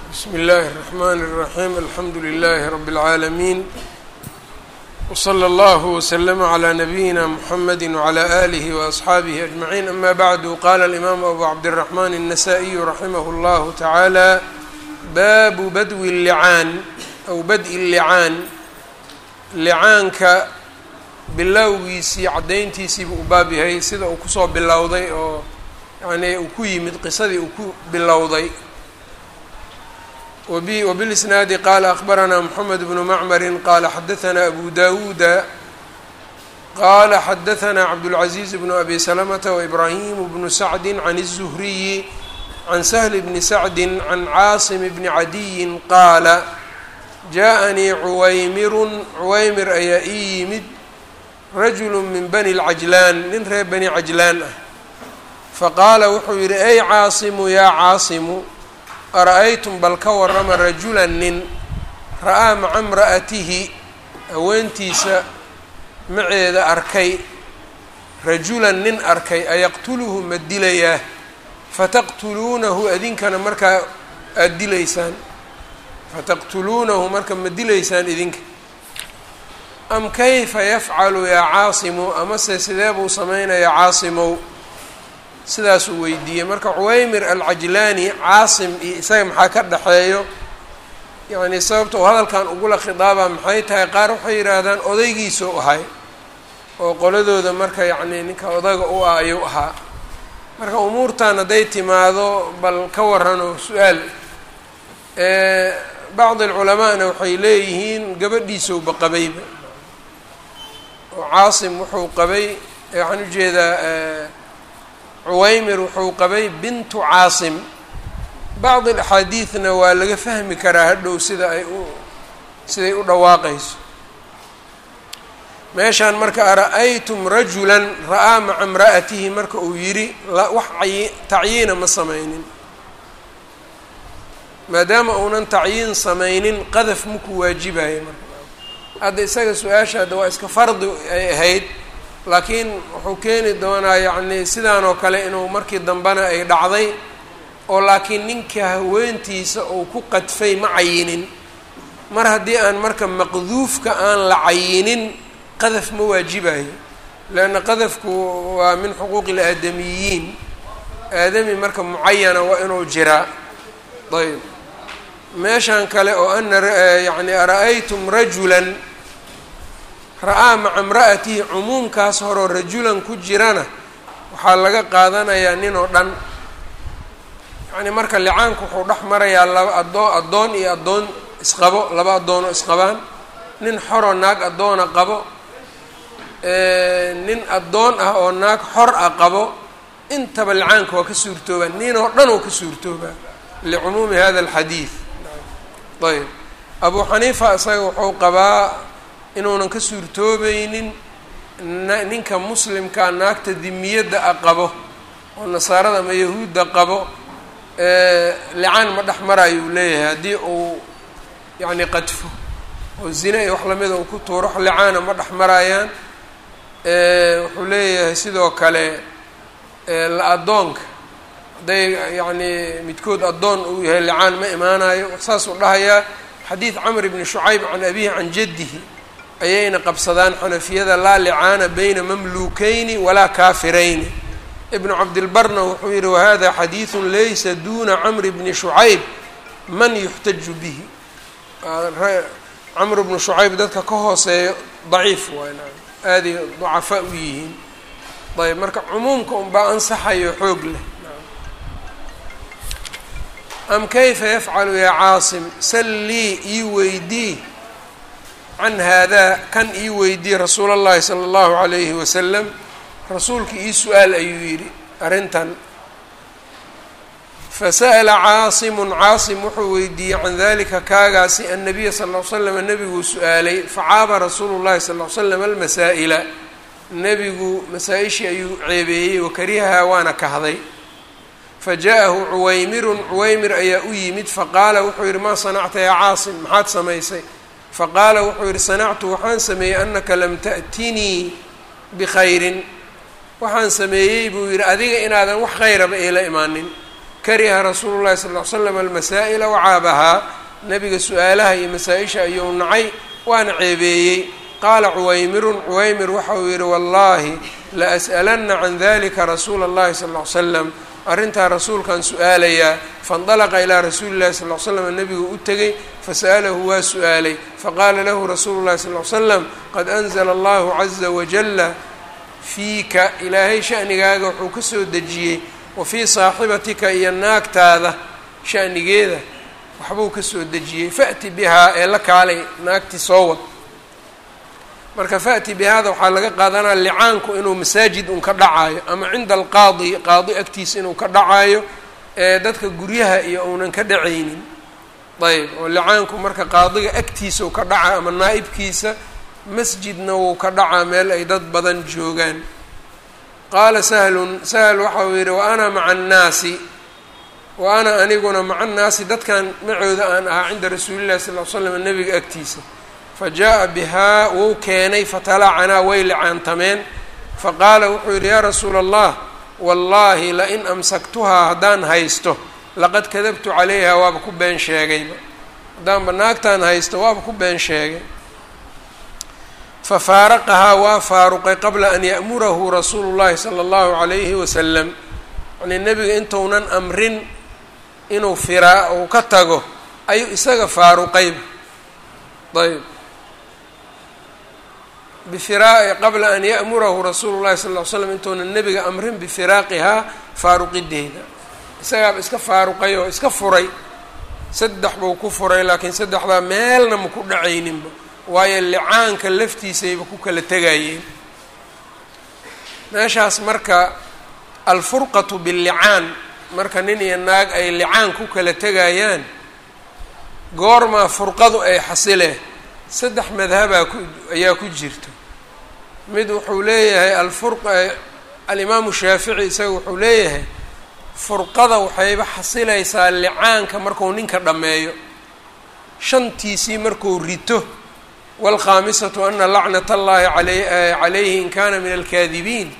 bsm اllh الرحmn الرaحيم alxamdu لlh رb العaalمين وصlى اllه وsلم عlى نbyina mحamd وعlى آlه وأصxaabه أجمعين أma bعd qala الإmam أbu cabdالرحmn النsائي raximh اllah taعaalى bab badwi الlicaan aw badءi الlicaan licaanka bilowgiisii caddayntiisiiba u baab yahay sida uu kusoo bilowday oo yani uu ku yimid qisadii uu ku bilowday وبالإسناaد qال أخبرnا محمد بن معمر qال xdثnا أبو داوuد qال xdثnا عبدالعزيز بن أبي سلمة وإبراهيم بن سعد عن الزهري عن سهل بن سعد عن cاaصم بن عدي qاaل جاءنيi عuwaymr عuwaymr ayaa ii yimid رجل min بني العجلان nin reer بني عجلان ah faqاala wuxuu yihi أy cاaصم ya cاaصم ara-aytum bal ka warrama rajulan nin ra-aa maca imra'atihi haweentiisa maceeda arkay rajulan nin arkay ayaqtuluhu ma dilayaa fataqtuluunahu idinkana markaa aada dilaysaan fataqtuluunahu marka ma dilaysaan idinka am kayfa yafcalu yaa caasimu amase sidee buu samaynayaa caasimow sidaasuu weydiiyey marka cuwaymir alcajlaani caasim iyo isaga maxaa ka dhexeeyo yacni sababta uu hadalkan ugula khidaaba maxay tahay qaar waxay yidhaahdaan odaygiisuu ahay oo qoladooda marka yacni ninka odaga u ah ayuu ahaa marka umuurtan hadday timaado bal ka warranoo su-aal bacdi alculamaana waxay leeyihiin gabadhiisowba qabayba oo caasim wuxuu qabay waxaan ujeedaa cuwaymir wuxuu qabay bintu caasim bacdi alaxaadiidna waa laga fahmi karaa hadhow sida ay u siday u dhawaaqayso meeshaan marka ara-aytum rajulan ra-aa maca imra'atihi marka uu yidhi wax ayi tacyiina ma samaynin maadaama uunan tacyiin samaynin qadaf maku waajibayo marka hadda isaga su-aasha hadda waa iska fardi ay ahayd laakiin wuxuu keeni doonaa yacni sidaan oo kale inuu markii dambena ay dhacday oo laakiin ninka haweentiisa uu ku qadfay ma cayinin mar haddii aan marka maqduufka aan la cayinin qadaf ma waajibayo leanna qadafku waa min xuquuqi ilaadamiyiin aadami marka mucayana waa inuu jiraa ayb meeshan kale oo ana yacni ara-aytum rajulan ra-aa maca imra'atihi cumuumkaas horoo rajulan ku jirana waxaa laga qaadanayaa nin oo dhan yacni marka licaanku wuxuu dhex marayaa laba adoo addoon iyo addoon isqabo laba addoonoo isqabaan nin xoroo naag addoona qabo nin addoon ah oo naag xor ah qabo intaba licaanka waa ka suurtoobaa nin oo dhan oo ka suurtoobaa licumuumi hada alxadiid ayb abu xaniifa isaga wuxuu qabaa inuunan ka suurtoobaynin ninka muslimkaa naagta dimiyadda a qabo oo nasaarada ama yahuudda qabo licaan ma dhex maraayo uu leeyahay haddii uu yacni qadfo oo zine iyo wax lamida uu ku tuuro wax licaana ma dhex maraayaan wuxuu leeyahay sidoo kale la addoonka hadday yacni midkood addoon uu yahay licaan ma imaanayo saasuu dhahayaa xadiid camr bni shucayb can abihi can jaddihi ayayna qabsadaan xanafiyada laa licaana bayna mamluukeyni walaa kaafirayni ibnu cabdilbarna wuxuu yihi wahada xadiidu laysa duna camri bni shucayb man yuxtaju bihi camr bnu shucayb dadka ka hooseeyo daciif waay aaday dacafaa u yihiin ayb marka cumuumka unbaa ansaxayo xoog leh am kayfa yafcalu yaa caasim sallii ii weydii can haadaa kan ii weydiye rasuul اllahi salى اllahu عalayhi wasalam rasuulka ii su-aal ayuu yidhi arrintan fasa'la caasimu caasim wuxuu weydiiyey can dalika kaagaasi annabiya sal ll l slam nebiguu su-aalay facaaba rasuulu llahi sal l slam almasaa'ila nebigu masaa-ishii ayuu ceebeeyey wakarihahaa waana kahday faja-ahu cuwaymirun cuwaymir ayaa u yimid faqaala wuxuu yidhi maa sanacta yaa caasim maxaad samaysay faqaala wuxuu yihi sanactu waxaan sameeyey anaka lam ta'tinii bikhayrin waxaan sameeyey buu yidhi adiga inaadan wax khayraba iila imaanin kariha rasuulu llahi sal ll ly slam almasaa'ila wacaabahaa nebiga su-aalaha iyo masaa-isha ayuu nacay waana ceebeeyey qaala cuwaymirun cuwaymir waxa uu yidhi wallaahi la as'alanna can dalika rasuula اllahi sal ll ly slam arrintaa rasuulkaan su-aalayaa faاndalaqa ilaa rasuuli llahi sal ly slam nebigu u tegey fasa'alahu waa su-aalay faqaala lahu rasuulu llahi sal ly slam qad anzla allahu caza wajala fiika ilaahay shanigaaga wuxuu ka soo dejiyey wa fii saaxibatika iyo naagtaada shanigeeda waxbuu ka soo dejiyey fa'ti bihaa ee la kaalay naagti soo wad marka fa'ti bihaada waxaa laga qaadanaya licaanku inuu masaajid un ka dhacaayo ama cinda alqaadi qaadi agtiisa inuu ka dhacaayo ee dadka guryaha iyo uunan ka dhacaynin ayb oo licaanku marka qaadiga agtiisa uu ka dhaca ama naa'ibkiisa masjidna wuu ka dhacaa meel ay dad badan joogaan qaala sahlun sahl waxa uu yidhi wa ana maca annaasi wa ana aniguna maca annaasi dadkan macooda aan ahaa cinda rasuulillahi sal l slam nebiga agtiisa fa jaa bihaa wuu keenay fatalacanaa way licaantameen faqaala wuxuu yidhi yaa rasuula allah wallaahi lain amsaktuhaa haddaan haysto laqad kadabtu calayha waaba ku been sheegayba haddaanba naagtaan haysto waaba ku been sheegay fafaaraqahaa waa faaruqay qabla an ya'murahu rasuulu llahi sala allahu calayhi wasalam yanii nebiga intuunan amrin inuu firaa uu ka tago ayuu isaga faaruqayba ayb bifiraai qabla an ya'murahu rasuulu llahi sal ll ly slam intuunan nebiga amrin bifiraaqihaa faaruqideeda isagaaba iska faaruqay oo iska furay saddex buu ku furay laakiin saddexdaa meelna ma ku dhacayninba waayo licaanka laftiisayba ku kala tegayeen meeshaas marka alfurqatu billicaan marka nin iyo naag ay licaan ku kala tegayaan goormaa furqadu ay xasilee saddex madhabaa ku ayaa ku jirta mid wuxuu leeyahay alfur alimaamu shaafici isaga wuxuu leeyahay furqada waxayba xasilaysaa licaanka marku ninka dhammeeyo shantiisii markuu rito wاlkhaamisatu ana lacnat اllahi calayhi in kana min alkaadibiin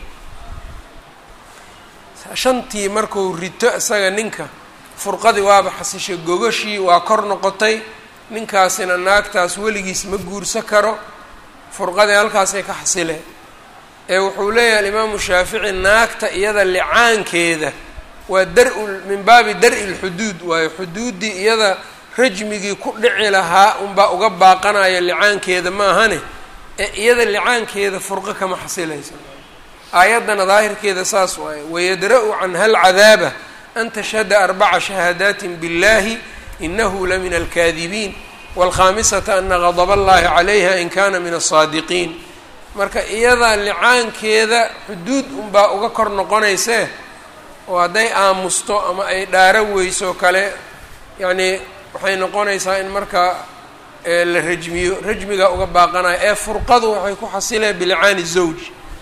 shantii markuu rito isaga ninka furqadii waaba xasishay gogashii waa kor noqotay ninkaasina naagtaas weligiis ma guursa karo furqadii halkaasay ka xasileen ee wuxuu leeyahay alimaamu shaafici naagta iyada licaankeeda waa dar- min baabi dar-i lxuduud waayo xuduuddii iyada rajmigii ku dhici lahaa unbaa uga baaqanayo licaankeeda maahane ee iyada licaankeeda furqo kama xasilaysa aayaddana daahirkeeda saas waaye wayadra-u canha alcadaaba an tashhada arbaca shahaadaati biاllahi inahu la min alkaadibiin wاlkhaamisata ana gadb allahi calayha in kana min aلsaadiqiin marka iyada licaankeeda xuduud unbaa uga kor noqonaysee oo hadday aamusto ama ay dhaaro weyso kale yacnii waxay noqonaysaa in marka la rajmiyo rajmiga uga baaqanayo ee furqadu waxay ku xasileen bilicaani zawj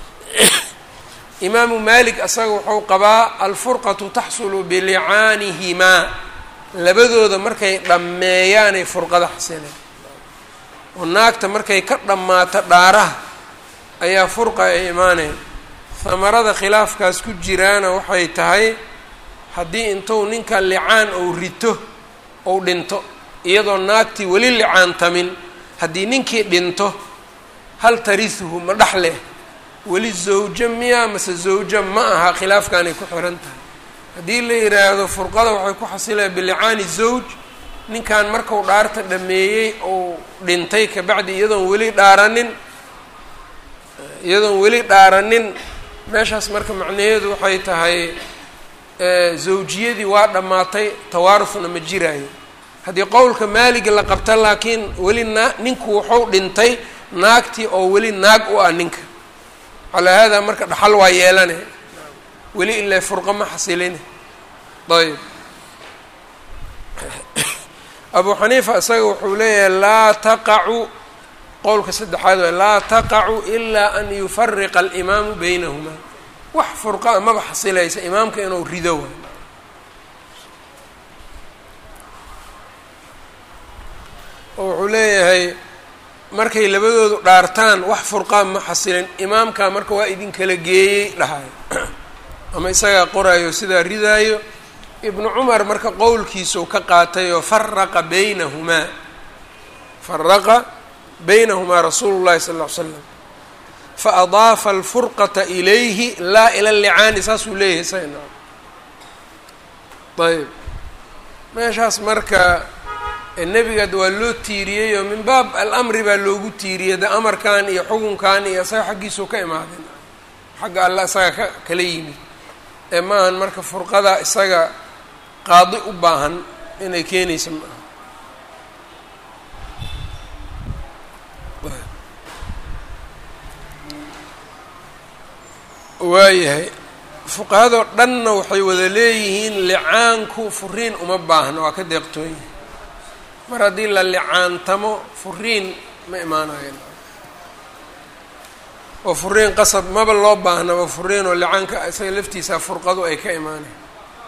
imaamu malik asaga wuxuu qabaa alfurqatu taxsulu bilicaanihimaa labadooda markay dhammeeyaanay furqada xasileen oo naagta markay ka dhammaato dhaaraha ayaa furqa ay imaaneen hamarada khilaafkaas ku jiraana waxay tahay haddii intuu ninka licaan ou rito ou dhinto iyadoo naagtii weli licaantamin haddii ninkii dhinto hal tarihuhu ma dhexleh weli zawjo miya mase zawjo ma aha khilaafkaanay ku xiran tahay haddii la yidhaahdo furqada waxay ku xasileen bilicaani zawj ninkan markau dhaarta dhameeyey ou dhintay kabacdi iyadoon weli dhaaranin iyadoon weli dhaaranin meeshaas marka macnaheedu waxay tahay zawjiyadii waa dhammaatay tawaarufna ma jiraayo haddii qowlka maaligi la qabta laakiin weli naa ninku wuxuu dhintay naagtii oo weli naag u ah ninka calaa haadaa marka dhaxal waa yeelane weli ilaa furqo ma xasiline ayb abu xaniifa isaga wuxuu leeyahay laa taqacu qowlka saddexaad waay laa taqacu ilaa an yufariqa alimaamu baynahumaa wax furqaa maba xasilaysa imaamka inuu rido waay oo wuxuu leeyahay markay labadoodu dhaartaan wax furqaan ma xasilin imaamkaa marka waa idinkala geeyey dhahayo ama isagaa qoraayo sidaa ridaayo ibnu cumar marka qowlkiisau ka qaatay oo faraqa baynahumaa faraqa baynahumaa rasuulu llahi sala ll ly slam faadaafa alfurqata ilayhi laa ila licaani saasuu leeyahay sayna ayb meeshaas marka nebigaad waa loo tiiriyey oo min baab alamri baa loogu tiiriyey de amarkan iyo xukunkan iyo isaga xaggiisuu ka imaadeen xagga alla isaga ka kala yimid ee maahan marka furqada isaga qaadi u baahan inay keenaysa ma aha waayahay fuqahadoo dhanna waxay wada leeyihiin licaanku furiin uma baahna waa ka deeqtoon yahay mar haddii la licaantamo furiin ma imaanayan oo furiin qasab maba loo baahnaba furiin oo licaanka isaga laftiisa furqadu ay ka imaanayan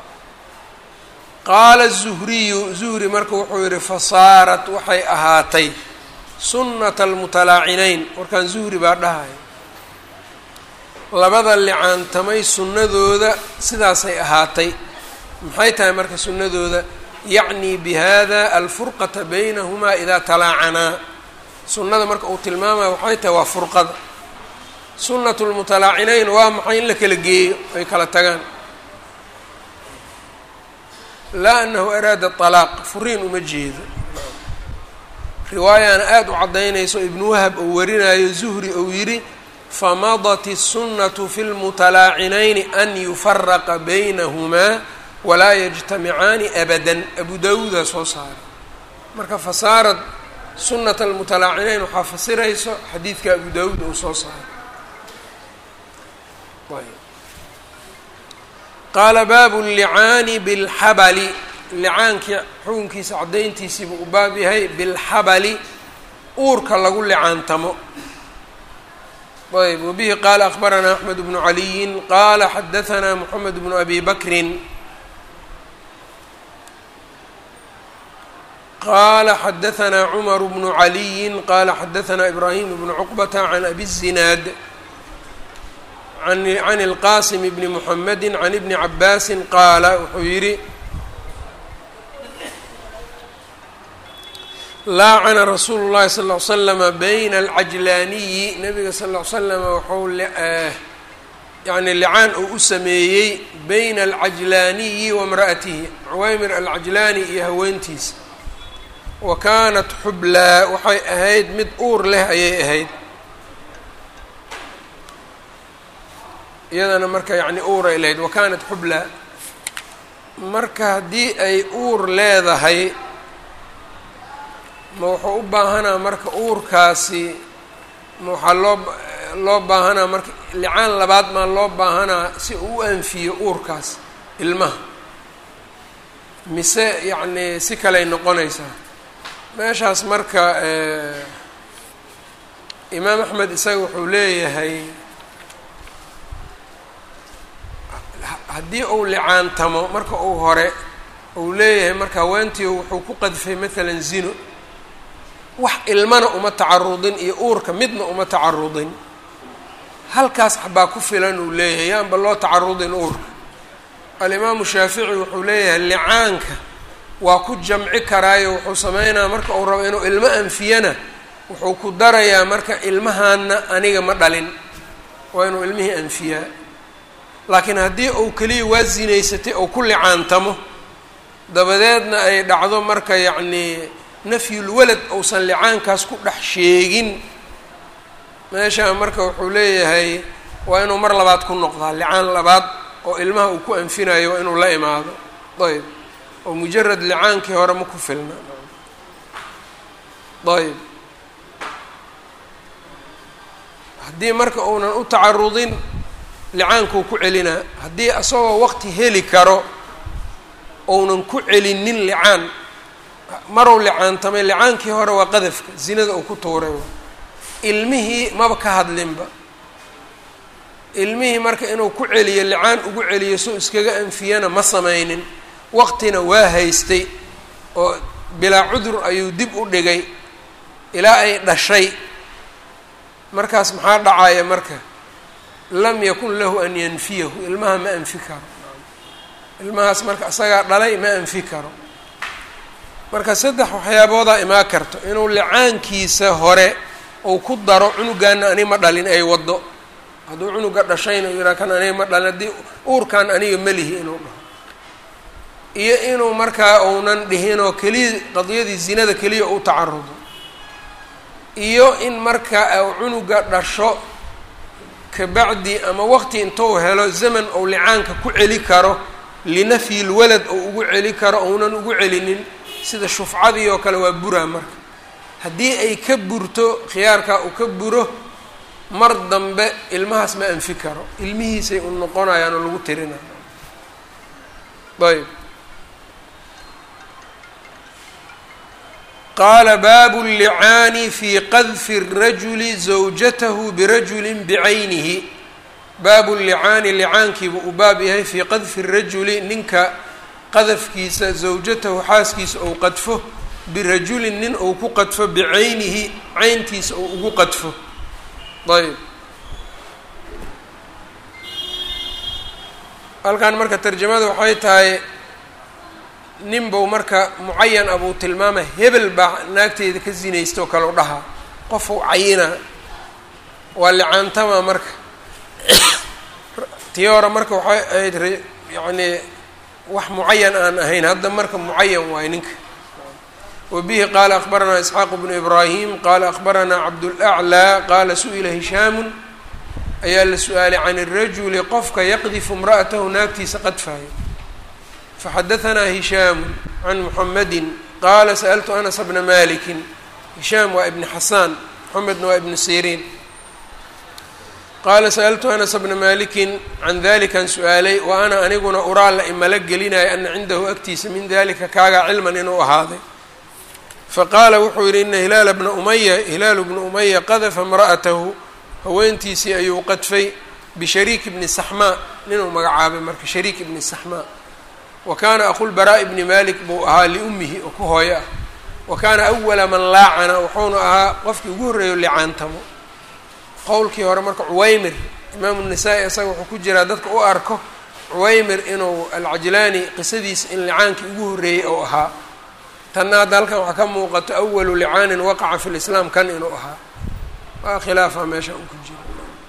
qaala zuhriyu zuhri marka wuxuu yihi fasaarat waxay ahaatay sunnata almutalaacinayn warkaan zuhri baa dhahaya labada licaantamay sunnadooda sidaasay ahaatay maxay tahay marka sunnadooda yacni bihada alfurqata baynahumaa idaa talaacanaa sunnada marka uu tilmaamaya waxay tahay waa furqada sunnatu lmutalaacinayn waa maxay in la kala geeyo ay kala tagaan laa anahu araada talaaq furiin uma jeedo riwaayana aada u caddaynayso ibnu wahab uu warinayo zuhri uu yidhi famadat الsunaة fi اlmutalaacinayni an yufaraqa baynahumaa walaa yajtamicaani abada abu dawuuda soo saaray marka fasaarad sunata almutalaacinayn waxaa fasirayso xadiidka abu dawuud uu soo saaray qaala baabu اllicaani biاlxabali licaankii xukunkiisa caddayntiisiibu u baab yahay bilxabali uurka lagu licaantamo ayb wbihi qaala akbaranaa axmed bnu caliyin qaala xadahanaa moxamed bnu abi bakrin qaala xadahanaa cumar bnu caliyin qaala xadahanaa ibraahim bnu cuqbata can abi الzinaad can اlqasim bni muxamedi can ibni cabaasi qaala wuxuu yihi laacana rasuulu llahi sal ll slama bayna alcajlaaniyi nabiga sal ll slama waxau yani licaan uu u sameeyey bayna alcajlaaniyi wa mra'atihi cuwaymir alcajlaani iyo haweentiisa wa kaanat xublaa waxay ahayd mid uur leh ayay ahayd iyadana marka yani uuray lahayd wa kaanat xublaa marka haddii ay uur leedahay ma wuxuu u baahanaa marka uurkaasi ma waxaa loo loo baahanaa marka licaan labaad maa loo baahanaa si uu u anfiyo uurkaas ilmaha mise yacnii si kaley noqonaysaa meeshaas marka imaam axmed isaga wuxuu leeyahay haddii uu licaantamo marka uu hore uu leeyahay marka haweentii wuxuu ku qadfay maalan zino wax ilmana uma tacarudin iyo uurka midna uma tacarudin halkaas baa ku filan uu leeyahay yaanba loo tacarudin uurka alimaamu shaafici wuxuu leeyahay licaanka waa ku jamci karaayo wuxuu sameynaya marka uu rabo inuu ilmo anfiyana wuxuu ku darayaa marka ilmahaana aniga ma dhalin waa inuu ilmihii anfiyaa laakiin haddii uu keliya waa zinaysatay oo ku licaantamo dabadeedna ay dhacdo marka yacnii nafyulwalad uusan licaankaas ku dhex sheegin meeshaa marka wuxuu leeyahay waa inuu mar labaad ku noqdaa licaan labaad oo ilmaha uu ku anfinayo waa inuu la imaado ayb oo mujarad licaankii hore ma ku filna ayb haddii marka uunan u tacarudin licaankuu ku celinaa haddii isagoo waqti heli karo ounan ku celinin licaan marow licaantamay licaankii hore waa qadafka zinada uu ku tuuray ilmihii maba ka hadlinba ilmihii marka inuu ku celiyo licaan ugu celiyo soo iskaga anfiyana ma sameynin waqtina waa haystay oo bilaa cudur ayuu dib u dhigay ilaa ay dhashay markaas maxaa dhacaya marka lam yakun lahu an yanfiyahu ilmaha ma anfi karo ilmahaas marka isagaa dhalay ma anfi karo marka saddex waxyaaboodaa imaa karto inuu licaankiisa hore uu ku daro cunugaana ani ma dhalin ay waddo hadduu cunuga dhashayna u yihaa kan aniga ma dhalin haddii uurkan aniga melihi inuu dhaho iyo inuu markaa uunan dhihinoo keliya qadiyadii zinada keliya u tacarudo iyo in marka u cunuga dhasho kabacdi ama waqti intuu helo zaman ou licaanka ku celi karo linafyi lwalad ou ugu celi karo ounan ugu celinin sida shufcadii oo kale waa buraa marka haddii ay ka burto khiyaarkaa uu ka buro mar dambe ilmahaas ma anfi karo ilmihiisay u noqonayaan oo lagu tirinayo ayb qaala baabu llicaani fi qadfi الrajuli zawjatahu birajuli bicaynihi baabu llicaani licaankiiba uu baab yahay fii qadfi الrajuli ninka qadafkiisa zawjatahu xaaskiisa ou qadfo birajulin nin ou ku qadfo bicaynihi cayntiisa ou ugu qadfo ayb halkan marka tarjamada waxay tahay nin bou marka mucayan abuu tilmaama hebel baa naagteeda ka zinaysta oo kale u dhahaa qof u cayina waa licaantama marka tii hore marka waxay ahayd yacnii wax mucayan aan ahayn hadda marka mucayan waayo ninka wa bihi qaala akbaranaa isxaaq bnu ibraahim qaala akbaranaa cabdulaclaa qaala su-ila hishaamun ayaa la su-aalay can irajuli qofka yaqdifu imra'atahu naagtiisa qadfaayo faxadahanaa hishaamu can muxamedin qaala sa'altu anas bna malikin hishaam waa ibni xasaan moxamedna waa ibnu siriin qaala sa'altu anas bna malikin can dalikan su-aalay wa ana aniguna uraa la imala gelinaya ana cindahu agtiisa min dalika kaagaa cilman inuu ahaaday faqaala wuxuu yidhi ina hilaala bna umaya hilaalu bna umaya qadafa imra'atahu haweentiisii ayuu qadfay bishariik ibni saxmaa ninuu magacaabay marka shariik ibni saxmaa wa kaana aqulbaraa'i bni malik buu ahaa liummihi oo ku hooyo ah wa kaana awala man laacana wuxuuna ahaa qofkii ugu horreeyo licaantamo qowlkii hore marka cuwaymir imaamu nisaa-i isaga wuxuu ku jiraa dadka u arko cuwaymir inuu alcajlaani qisadiisa in licaankii ugu horreeyey ou ahaa tanna hadda halkan waxaa ka muuqato awalu licaanin waqaca fi lislaam kan inuu ahaa waa khilaafa meesha uu ku jiro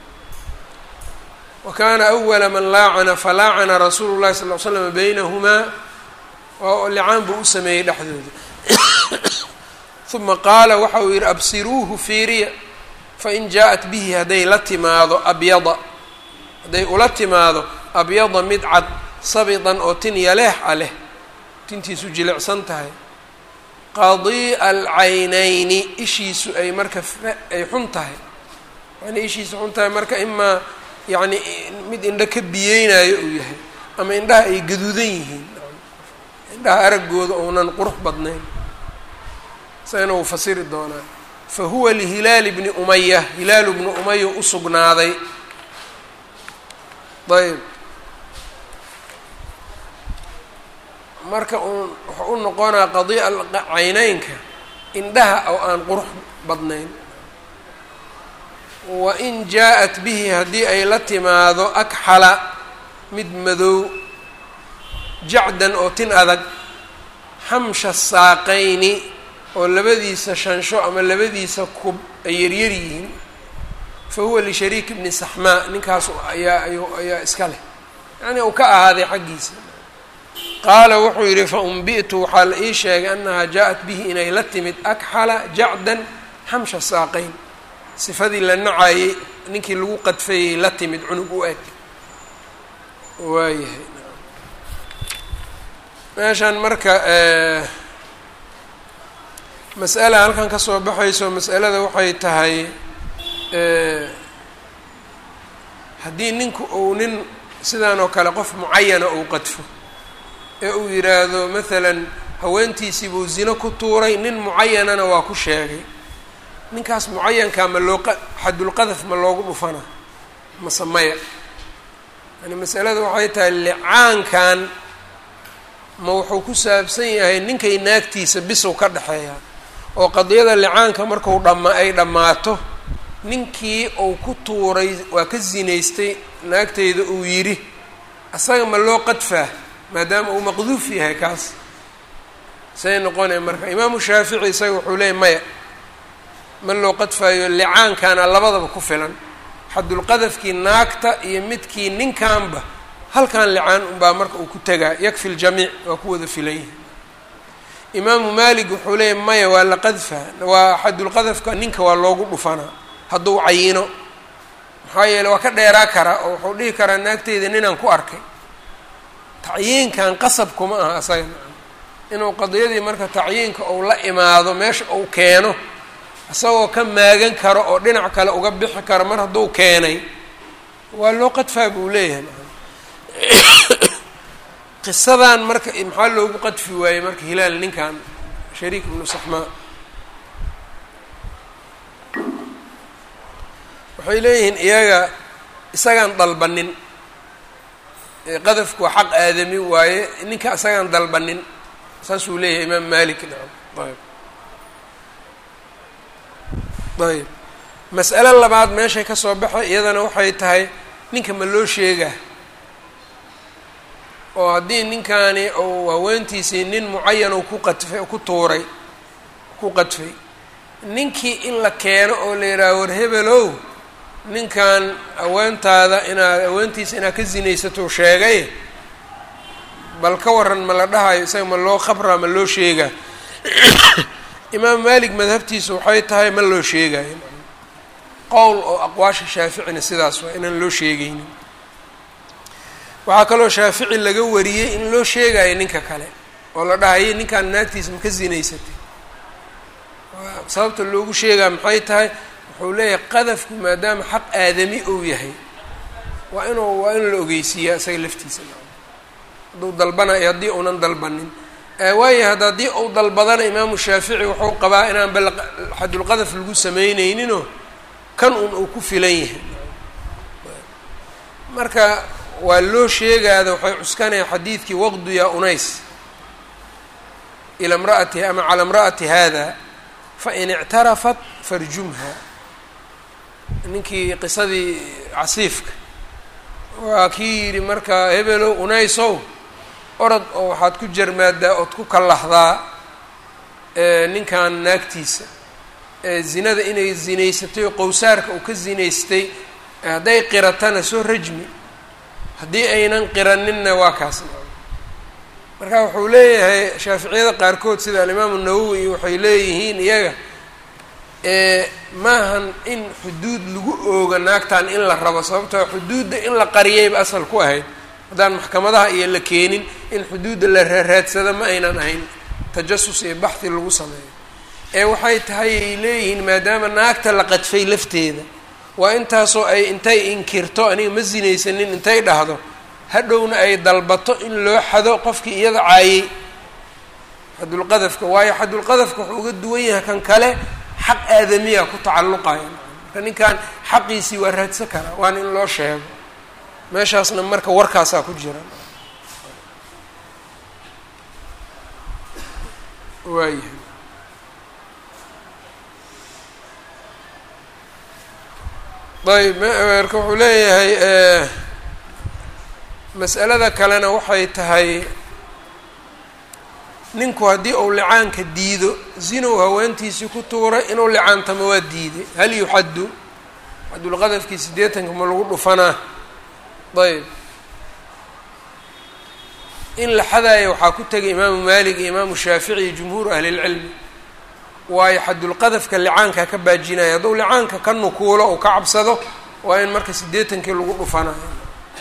wa kaana awala man laacana falaacana rasuulu llahi sal l slam baynahumaa oo licaan buu u sameeyey dhexdooda uma qaala waxa uu yidhi absiruuhu fiiriya fain jaa-at bihi hadday la timaado abyada hadday ula timaado abyada mid cad sabidan oo tin yaleex a leh tintiisu jilicsan tahay qadii'a alcaynayni ishiisu ay marka ay xun tahay yani ishiisu xun tahay marka imaa yacni mid indho ka biyeynayo uu yahay ama indhaha ay gaduudan yihiin indhaha araggooda ounan qurux badnayn isagana wuu fasiri doonaa fa huwa lihilaali bni umaya hilaalu bni umaya u sugnaaday ayb marka uun wuxuu u noqonaa qadii'a cayneynka indhaha oo aan qurux badnayn wa in jaa-at bihi haddii ay la timaado akxala mid madow jacdan oo tin adag xamsha saaqayni oo labadiisa shansho ama labadiisa kub ay yaryar yihiin fa huwa lishariik bni saxmaa ninkaas ayaa ayu ayaa iska leh yacnii uu ka ahaaday xaggiisa qaala wuxuu yidhi fa umbi'tu waxaa la ii sheegay annahaa jaa-at bihi inay la timid akxala jacdan xamsha saaqayn sifadii la nacayey ninkii lagu qadfayey la timid cunug u eg waayahay meeshan marka mas'ala halkan ka soo baxayso mas'alada waxay tahay haddii ninku uu nin sidan oo kale qof mucayana uu qadfo ee uu yidhaahdo maalan haweentiisii buu zino ku tuuray nin mucayanana waa ku sheegay ninkaas mucayankaa ma loo xadulqadaf ma loogu dhufana mase maya yani masalada waxay tahay licaankan ma wuxuu ku saabsan yahay ninkay naagtiisa bisow ka dhexeeya oo qadiyada licaanka marku dhama ay dhammaato ninkii uu ku tuuray waa ka zinaystay naagteyda uu yidhi asaga ma loo qadfaa maadaama uu maqduuf yahay kaas say noqonaya marka imaamu shaafici isaga wuxuu leeyay maya ma loo qadfayo licaankaana labadaba ku filan xadulqadafkii naagta iyo midkii ninkanba halkan licaan unbaa marka uu ku tegaa yakfi ljamiic waa ku wada filan yihi imaamu maalik wuxuu leeyay maya waa la qadfa waa xadulqadafka ninka waa loogu dhufanaa hadduu cayino maxaa yeele waa ka dheeraa karaa oo wuxuu dhihi karaa naagteyda ninaan ku arkay tacyiinkan qasab kuma aha asaga inuu qadiyadii marka tacyiinka uu la imaado meesha uu keeno isagoo ka maagan karo oo dhinac kale uga bixi karo mar hadduu keenay waa loo qadfaa buu leeyahay qisadan marka maxaa loogu qadfi waayey marka hilaal ninkan shariik ibnu saxmaa waxay leeyihiin iyaga isagaan dalbanin qadafku waa xaq aadami waaye ninka isagaan dalbanin saasuu leeyahay imaam malik nacam ayb ayb mas'alo labaad meeshay ka soo baxay iyadana waxay tahay ninka ma loo sheegaa oo haddii ninkaani uu haweentiisii nin mucayan uu ku qadfay ku tuuray ku qadfay ninkii in la keeno oo la yidhaaha war hebelow ninkan haweentaada inaad haweentiisa inaad ka sinaysatou sheegay bal ka waran ma la dhahayo isaga ma loo khabraa ma loo sheegaa imaam malik madhabtiisa waxay tahay ma loo sheegayo qowl oo aqwaasha shaaficina sidaas waa inaan loo sheegaynin waxaa kaloo shaafici laga wariyey in loo sheegayo ninka kale oo la dhahayo ninkaan naagtiisa ma ka sinaysatay sababta loogu sheegaa maxay tahay wuxuu leeyahay qadafku maadaama xaq aadami uu yahay waa inuu waa in la ogeysiiyaa isaga laftiisa hadduu dalbanayo haddii uunan dalbanin waayo had haddii uu dalbadana imaamu shaafici wuxuu qabaa inaan bal xadulqadaf lagu sameyneyninoo kan un uu ku filan yahay marka waa loo sheegaada waxay cuskanaya xadiidkii waqdu yaa unays ila mraati ama calaa imra'ati hada fain ictarafat farjumha ninkii qisadii casiifka waa kii yidhi marka hebelow unaysow orod oo waxaad ku jarmaadaa ood ku kallahdaa ninkan naagtiisa zinada inay zinaysatay oo qowsaarka uu ka zinaystay hadday qiratana soo rajmi haddii aynan qiraninna waa kaas marka wuxuu leeyahay shaaficiyada qaarkood sida alimaamu nawowi waxay leeyihiin iyaga maahan in xuduud lagu ooga naagtan in la rabo sababtoo xuduudda in la qariyayba asal ku ahayd haddaan maxkamadaha iyo la keenin in xuduudda la raaraadsado ma aynan ahayn tajasus iyo baxhi lagu sameeyo ee waxay tahay ay leeyihiin maadaama naagta la qadfay lafteeda waa intaasoo ay intay inkirto aniga ma sinaysanin intay dhahdo hadhowna ay dalbato in loo xado qofkii iyada caayey xadulqadafka waayo xadulqadafka wuxuu uga duwan yahay kan kale xaq aadamiya ku tacalluqaya marka ninkan xaqiisii waa raadsan karaa waana in loo sheego meeshaasna marka warkaasaa ku jira waayahay ayb marka wuxuu leeyahay mas'alada kalena waxay tahay ninku haddii uu licaanka diido zinow haweentiisii ku tuuray inuu licaantamo waa diiday hal yuxaddu xadulqadafkii siddeetanka ma lagu dhufanaa ayb in la xadaayo waxaa ku tegay imaamu maalik iyo imaamu shaafici iyo jumhuuru ahlilcilmi waayo xadulqadafka licaanka ka baajinaya hadduu licaanka ka nukuulo ou ka cabsado waa in marka siddeetankii lagu dhufanayo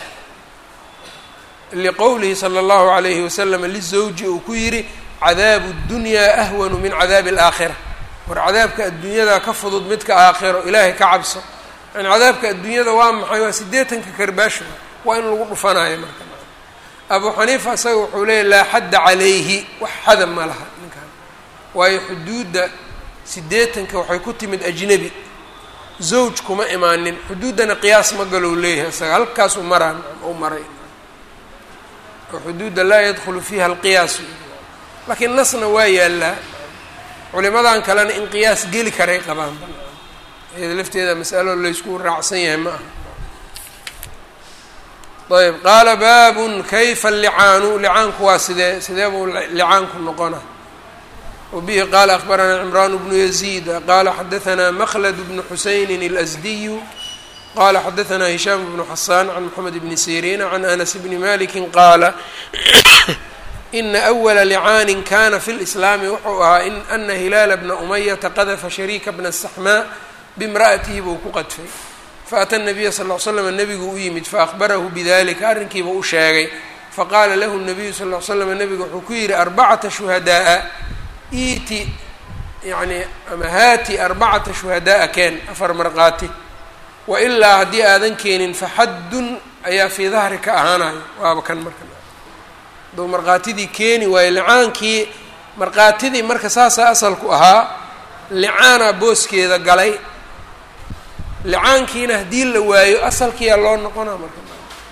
liqowlihi sala allahu alayhi wasalam lizawji uu ku yidhi cadaabu ddunyaa ahwanu min cadaabi alaakhira war cadaabka adduunyada ka fudud midka aakhiro ilaahay ka cabso yani cadaabka adduunyada waa maxay waa siddeetanka karbaasho waa in lagu dhufanayo marka abu xaniifa isaga wuxuu leeyay laa xadda calayhi wax xada ma laha ninkan waayo xuduudda siddeetanka waxay ku timid ajnebi zawj kuma imaanin xuduuddana qiyaas ma galow leeyahay isaga halkaasuu maraa u maray oo xuduudda laa yadkhulu fiiha alqiyaas laakiin nasna waa yaallaa culimadan kalena in qiyaas geli karay qabaan iyada lafteeda masalo laysku raacsan yahay ma aha ayb qaala baabun kayfa licaanu licaanku waa sidee sidee buu licaanku noqona wabihi qaala akbaranaa cimraan bnu yaziid qaala xadaanaa makhlad bnu xusaynin اlasdiyu qala xadaanaa hishaam bnu xasaan can moxamed bni siriina can anas bni maliki qaala ina awala licaanin kana fi lislaami wuxuu ahaa in ana hilaala bna umayata qadafa shariika bna saxmaa bimra'atihi buu ku qadfay faata nabiya sal l slam nebigu u yimid faahbarahu bidalika arrinkiiba u sheegay faqaala lahu nabiyu sal l slam nebigu wuxuu ku yidhi arbacata shuhadaaa iiti yani ama haati arbacata shuhadaaa keen afar marqaati wailaa haddii aadan keenin faxaddun ayaa fii dahrika ahaanayo waaba kan marka aduu markaatidii keeni waayo licaankii markaatidii marka saasaa asalku ahaa licaana booskeeda galay licaankiina haddii la waayo asalkiyaa loo noqonaa marka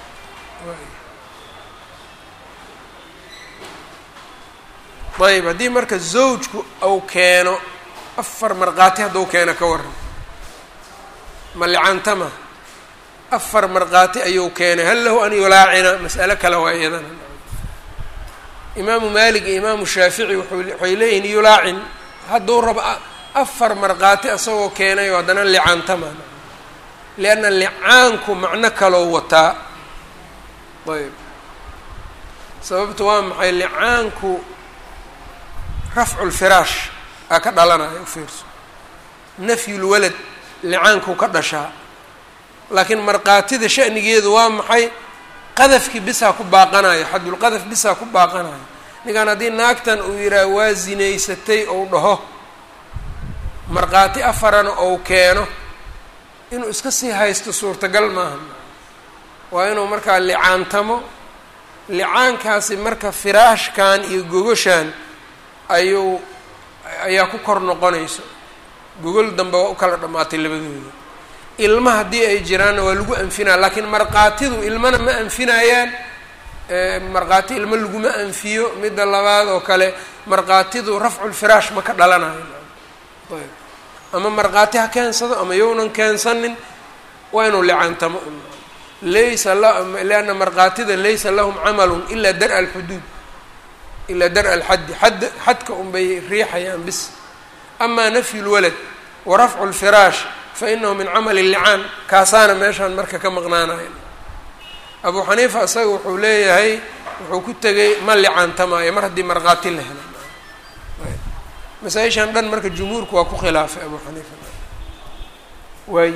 ayb haddii marka zawjku uu keeno afar markhaati hadduu keeno ka waran ma licaantama afar markhaati ayuu keenay hal lahu an yulaacina mas'alo kale waa iyadana imaamu maalik iyo imaamu shaafici waxay leeyihin yulaacin hadduu rabo afar markhaati asagoo keenay oo haddana licaantama lianna licaanku macno kaloo wataa ayb sababta waa maxay licaanku rafcu lfiraash aa ka dhalanaya ufiirso nafyulwalad licaanku ka dhashaa laakiin markhaatida sha'nigeedu waa maxay qadafkii bisaa ku baaqanayo xadulqadaf bisaa ku baaqanayo ninkan haddii naagtan uu yidhaah waa zinaysatay ou dhaho markhaati afarana ou keeno inuu iska sii haysto suurtagal maaha waa inuu markaa licaantamo licaankaasi marka firaashkan iyo gogoshan ayuu ayaa ku kor noqonayso gogol dambe waa u kala dhammaatay labadooda ilma haddii ay jiraanna waa lagu anfinaya laakiin markhaatidu ilmana ma anfinayaan markhaati ilmo laguma anfiyo midda labaad oo kale markhaatidu rafculfiraash ma ka dhalanayo ayb ama markhaati ha keensado ama yownan keensanin waa inuu licaantamo laysa lianna markhaatida laysa lahum camalun ilaa dar-a alxuduud ilaa dar-a alxaddi xadd xadka unbay riixayaan bis amaa nafyu lwalad wa rafcu lfiraash fa inahu min camali licaan kaasaana meeshaan marka ka maqnaanaya abu xaniifa isaga wuxuu leeyahay wuxuu ku tegay ma licaantamaayo mar haddii markhaati la helo masaa-ishan dhan marka jumhuurku waa ku khilaafay abu xaniifa waay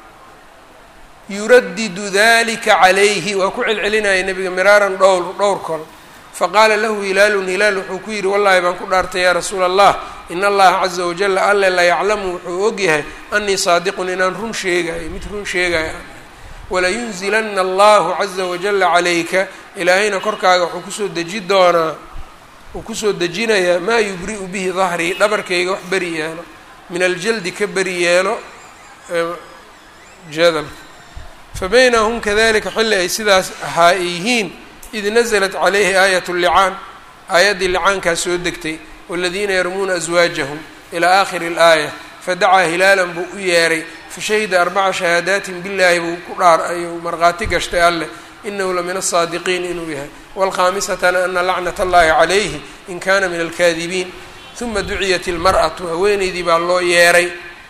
yuradidu dalika calayhi waa ku celcelinaya nebiga miraaran dhowr dhowr kol faqaala lahu hilaalun hilaal wuxuu ku yidhi wallahi baan ku dhaartay yaa rasuula allah in allaha caza wajala alle la yaclamu wuxuu ogyahay anii saadiqun inaan run sheegayo mid run sheegaya walayunzilana allahu caza wajala calayka ilaahayna korkaaga wuxuu kusoo deji doonaa uu kusoo dejinayaa maa yubri'u bihi dahrii dhabarkayga wax beri yeelo min aljaldi ka beri yeelo jadalka fabayna hum kadalika xilli ay sidaas ahaa ay yihiin id naزlat calayhi aayat اllicaan aayaddii licaankaa soo degtay waladiina yarmuuna aswaajahum ilaa aakhiri اlaaya fadacaa hilaalan buu u yeeray fashahida arbaca shahaadaatin billaahi buu ku dhaar ayuu markhaati gashtay alleh inahu la min aلsaadiqiin inuu yahay wاlkhaamisatana ana lacnat اllahi calayhi in kana min alkaadibiin uma duciyat اlmarأatu haweeneydii baa loo yeeray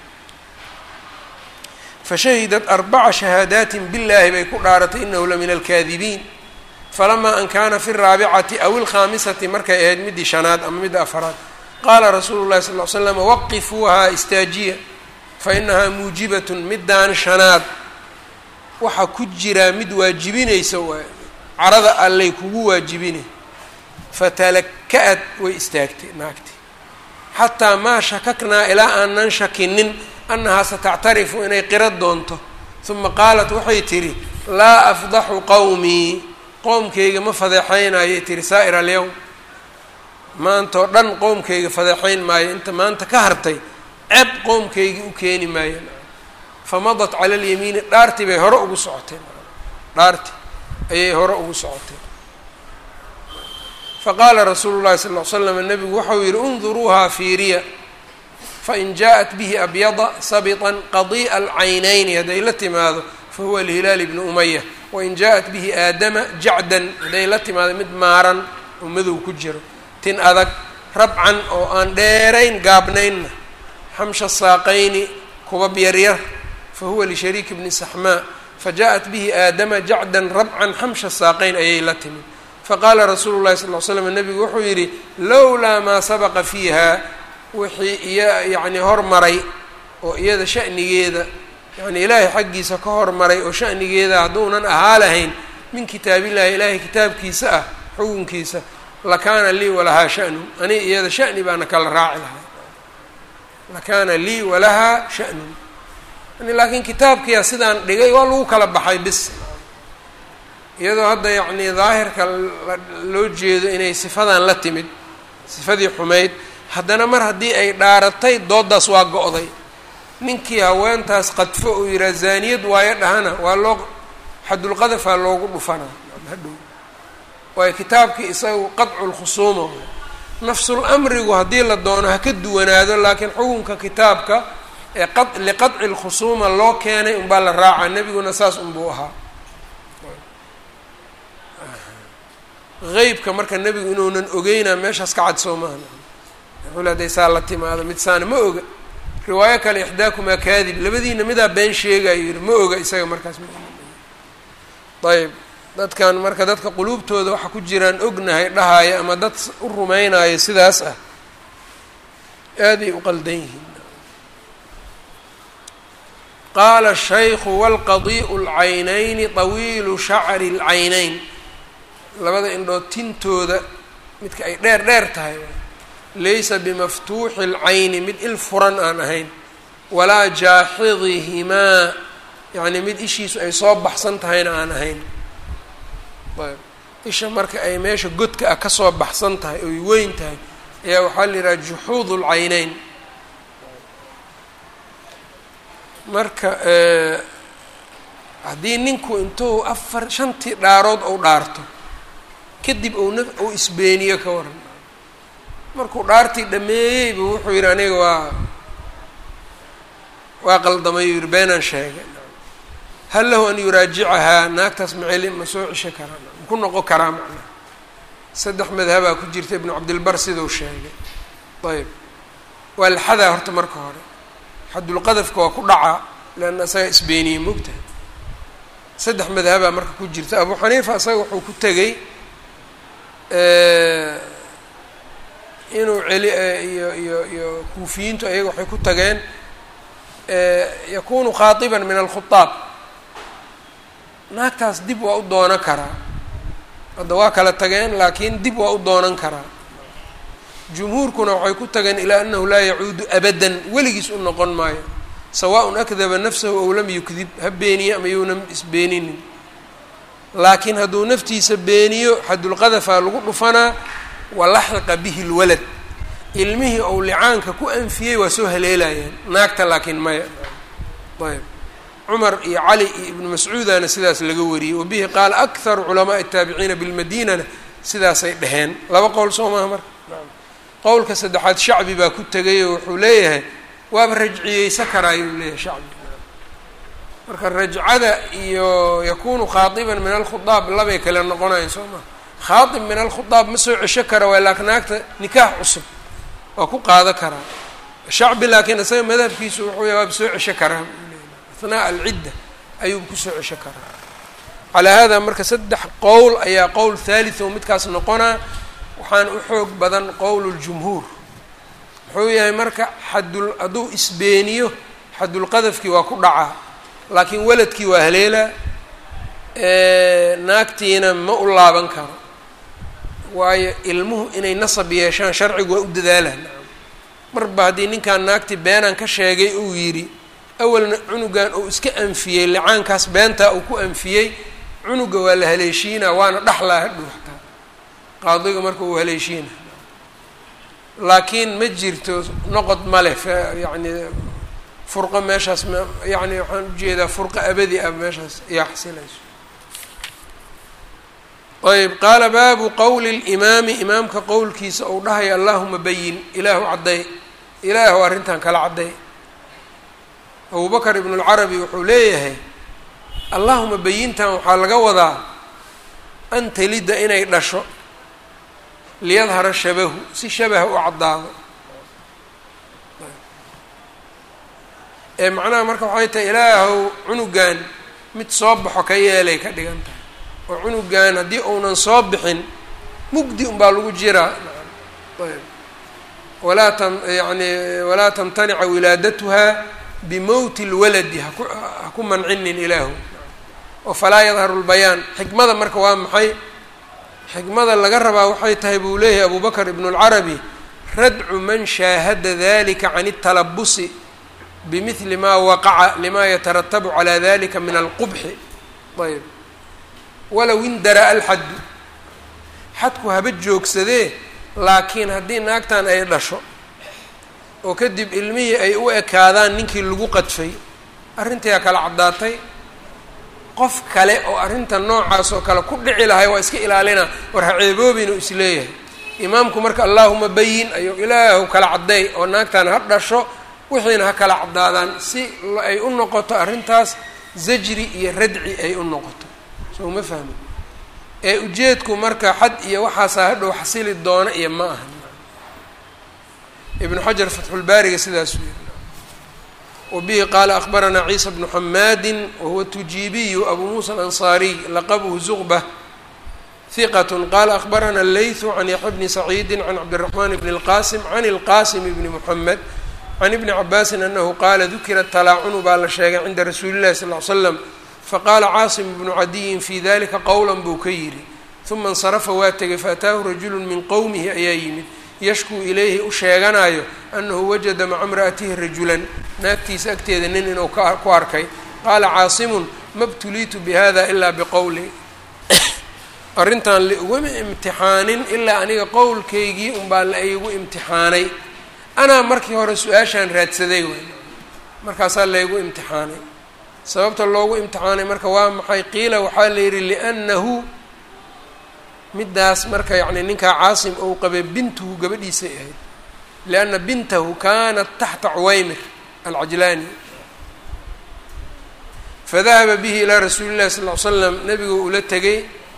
fashahidat arbaca shahaadaatin billaahi bay ku dhaaratay inahu la min alkaadibiin falamaa an kaana fi raabicati aw ilkhaamisati markay ahayd middii shanaad ama midda afaraad qaala rasuulu llahi sal l slam waqifuuhaa istaajiya fa inahaa muujibatun middaan shanaad waxaa ku jiraa mid waajibinaysa waay carada allay kugu waajibinay fatalaka-ad way istaagtay naagti xataa maa shakaknaa ilaa aanan shakinin annahaa satactarifu inay qira doonto uma qaalat waxay tidhi laa afdaxu qowmii qoomkayga ma fadeexaynayay tiri saa'ir alyowm maantao dhan qoomkayga fadeexayn maayo inta maanta ka hartay ceb qoomkaygii u keeni maayeen famadat cala alyamiini dhaartii bay hore ugu socotay dhaartii ayay hore ugu socotay faqaala rasuulu llahi sal ll ly slam nabigu waxau yihi unduruuhaa fiiriya fain jaaءat bihi abyada sabiطan qadii'a alcaynayni hadday la timaado fahuwa lihilaal ibni umaya wain jaa-at bihi aadama jacdan hadday la timaado mid maaran oo madow ku jiro tin adag rabcan oo aan dheerayn gaabnaynna xamsha saaqayni kubab yaryar fa huwa lishariiki bni saxmaa fajaءat bihi aadama jacdan rabcan xamsha saaqayn ayay la timid faqaala rasuulu llahi sal ly slam nebigu wuxuu yidhi lowlaa maa sabaqa fiiha wixii iya yacni hormaray oo iyada sha'nigeeda yacni ilaahay xaggiisa ka hormaray oo sha'nigeeda hadduunan ahaa lahayn min kitaabillahi ilaahay kitaabkiisa ah xukunkiisa lakaana lii walahaa sha'nu ani iyada sha'ni baana kala raaci lahay lakaana lii walahaa sha'nun yani laakiin kitaabkiyaa sidaan dhigay waa lagu kala baxay bis iyadoo hadda yacni daahirka loo jeedo inay sifadan la timid sifadii xumayd haddana mar haddii ay dhaaratay dooddaas waa go-day ninkii haweentaas qadfo uu yihaa zaaniyad waayo dhahana waa loo xadulqadafaa loogu dhufanaa hadhow waayo kitaabkii isagu qadcu lkhusuuma nafsul amrigu haddii la doono ha ka duwanaado laakiin xukunka kitaabka ee qa liqadci lkhusuuma loo keenay unbaa la raacaa nebiguna saas unbuu ahaa qeybka marka nebigu inuunan ogeynaa meeshaas ka cad soo maaha wuxuu le haday saa la timaado mid saana ma oga riwaayo kale ixdaakumaa kaadib labadiina midaa been sheegayo yihi ma oga isaga markaas ayb dadkan marka dadka quluubtooda waxa ku jiraan ognahay dhahaya ama dad u rumaynayo sidaas ah aaday u qaldan yihiin qaala shaykhu walqadii'u lcaynayni tawiilu shacri lcaynayn labada indhood tintooda midka ay dheer dheer tahay laysa bimaftuuxi اlcayni mid il furan aan ahayn walaa jaaxidihimaa yacni mid ishiisu ay soo baxsan tahayna aan ahayn ayb isha marka ay meesha godka ah kasoo baxsan tahay oy weyn tahay ayaa waxaa la yidhaha juxuud اlcayneyn marka haddii ninku intuu afar shantii dhaarood ou dhaarto kadib ou na ou isbeeniyo ka waran markuu dhaartii dhameeyeyba wuxuu yidhi aniga waa waa qaldamay u yihi beenaan sheegay hal lahu an yuraajicahaa naagtaas maceli ma soo cesho karaa ma ku noqon karaa macnaa saddex madhabaa ku jirta ibnu cabdilbar sidau sheegay ayb waa la xadaa horta marka hore xadulqadafka waa ku dhacaa leanna isaga isbeeniyey mogtahay saddex madhabaa marka ku jirta abu xaniifa isaga wuxuu ku tegey inuu celi iyo iyo iyo kuufiyiintu ayaga waxay ku tageen yakunu khaatiban min alkhutaab naagtaas dib waa u doonan karaa hadda waa kala tageen laakiin dib waa u doonan karaa jumhuurkuna waxay ku tageen ilaa anahu laa yacuudu abadan weligiis u noqon maayo sawaaءun akdaba nafsahu ow lam yukdib ha beeniye ama younan isbeeninin laakiin hadduu naftiisa beeniyo xadulqadafaa lagu dhufanaa walaxiqa bihi lwalad ilmihii ou licaanka ku anfiyey waa soo haleelayaan naagta laakiin maya ayb cumar iyo cali iyo ibnu mascuudana sidaas laga wariyey wabihi qaala akharu culamaai الtaabiciina bilmadinana sidaasay dheheen laba qowl soo maaha marka qowlka saddexaad shacbi baa ku tegay oo wuxuu leeyahay waaba rajciyeysa karaayuu leeyahay shacbi marka rajcada iyo yakunu khaadiban min alkhudaab labay kale noqonayan soo maha khaadib min alkhudaab ma soo cesho kara waa laakiin naagta nikaax cusub waa ku qaado karaa shacbi laakiin isaga madhabkiisu wuxuu ya waaba soo cesho karaa athnaa alcidda ayuu kusoo cesho karaa calaa hada marka saddex qowl ayaa qowl thalith oo midkaas noqonaa waxaan u xoog badan qowl ljumhuur muxuu yahay marka xadul hadduu isbeeniyo xadulqadafkii waa ku dhacaa laakiin waladkii waa haleelaa naagtiina ma u laaban karo waayo ilmuhu inay nasab yeeshaan sharcigu waa u dadaalaan marba haddii ninkan naagtii beenaan ka sheegay uu yidhi awalna cunugan uu iska anfiyey licaankaas beentaa uu ku anfiyey cunuga waa la haleeshiinaa waana dhaxlaa hadhow xataa qaadiga marka uu haleeshiina laakiin ma jirto noqod ma leh yacni furqo meeshaas m yacni waxaan ujeedaa furqo abadi ah meeshaas ayaa xasilayso ayb qaala baabu qowli limaami imaamka qowlkiisa ou dhahaya allahuma bayin ilaahu cadday ilaahu arrintan kala cadday abubakr ibn اlcarabi wuxuu leeyahay allahuma bayintan waxaa laga wadaa an talida inay dhasho liyadhara shabahu si shabaha u caddaado ee macnaha marka waxay tahay ilaahow cunugan mid soo baxo ka yeelay ka dhigan tahay oo cunugan haddii uunan soo bixin mugdi unbaa lagu jiraa ayb walaa tam yani walaa tamtanica wilaadatuha bimowti lwaladi haku ha ku mancinin ilaahu oo falaa yadharu lbayaan xikmada marka waa maxay xikmada laga rabaa waxay tahay buu leeyahay abu bakr ibn اlcarabi radcu man shaahada dalika can اtalabusi bimidli ma waqaca lima yataratabu calى dalika min alqubxi ayb walow indara alxaddu xadku haba joogsadee laakiin haddii naagtan ay dhasho oo kadib ilmihii ay u ekaadaan ninkii lagu qadfay arrintii aa kala caddaatay qof kale oo arrinta noocaas oo kale ku dhici lahay waa iska ilaalina war ha ceeboobinu isleeyahay imaamku marka allaahuma bayin ayuu ilaahu kala cadday oo naagtan ha dhasho wixiina ha kala caddaadaan si ay u noqoto arrintaas zajri iyo radci ay u noqoto soo ma fahmi ee ujeedku marka xad iyo waxaasaa hadhow xasili doona iyo ma aha ibnu xajar fatxulbaariga sidaasuu yiri wabihi qaala akbaranaa ciisa bnu xamaadi wahuwa tujiibiyu abu muusa alansaariy laqabuhu zuqba hiqat qaala akbarana leythu can yaxya bni saciidi can cabdiraxmaan bni اlqasim can اlqasim bni muxamed can ibni cabaasin anahu qaala dukira talaacunu baa la sheegay cinda rasuuli llahi sal l slam faqaala caasim bnu cadiyin fi dalika qowla buu ka yidhi uma insarafa waa tegay faataahu rajulu min qowmihi ayaa yimid yashkuu ilayhi u sheeganayo anahu wajada maca imra'atihi rajulan naagtiisa agteeda nin inuu ku arkay qaala caasimun ma btuliitu bihada ilaa biqowli arrintan laiguma imtixaanin ilaa aniga qowlkaygii unbaa la igu imtixaanay anaa markii hore su-aashaan raadsaday way markaasaa laygu imtixaanay sababta loogu imtixaanay marka waa maxay qiila waxaa la yidhi liannahu middaas marka yacni ninkaa caasim ou qabay bintuhu gabadhiisay ahayd lianna bintahu kaanat taxta cuwaymir alcajlaani fadahaba bihi ilaa rasuuli llahi sal ll ly slam nabigu ula tegay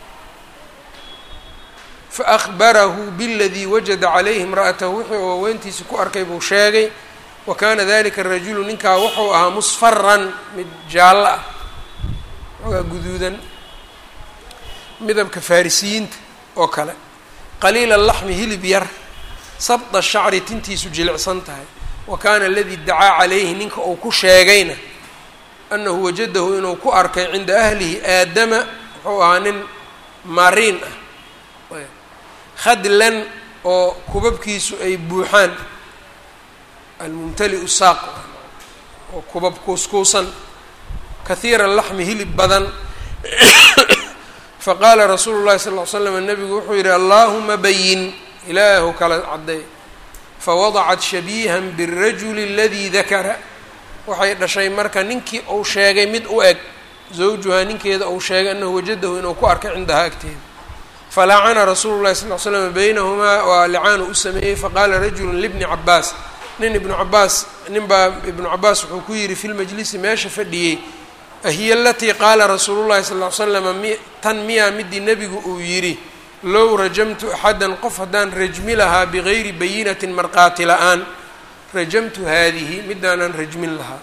faahbarahu biladii wajada calayhi imra'atahu wixii uu haweentiisa ku arkay buu sheegay wa kaana dalika arajulu ninkaa wuxuu ahaa musfaran mid jaallo ah xoogaa guduudan midabka farisiyiinta oo kale qaliila laxmi hilib yar sabda shacri tintiisu jilicsan tahay wa kaana aladii dacaa calayhi ninka uu ku sheegayna annahu wajadahu inuu ku arkay cinda ahlihi aadama wuxuu ahaa nin mariin ah khadlan oo kubabkiisu ay buuxaan almumtali-u saaq oo kubab kuuskuusan kahiira laxmi hilib badan faqaala rasuulu llahi sal ll ly slam nabigu wuxuu yidhi allaahuma bayin ilaahu kala cadday fawadacat shabiihan biاrajuli aladii dakara waxay dhashay marka ninkii uu sheegay mid u eg zawjuhaa ninkeeda uu sheegay annahu wajadahu inuu ku arkay cindahaa agteeda falacana rasuulu llahi sal l slam baynahumaa waa licaanu u sameeyey faqaala rajulu libni cabaas nin ibnu cabaas nin baa ibnu cabaas wuxuu ku yidhi fi lmajlisi meesha fadhiyey ahiya alatii qaala rasuulu llahi sal l slama mi tan miyaa midii nebigu uu yidhi low rajamtu axadan qof haddaan rajmi lahaa bigayri bayinatin marqaati la-aan rajamtu haadihi midaanan rajmin lahaa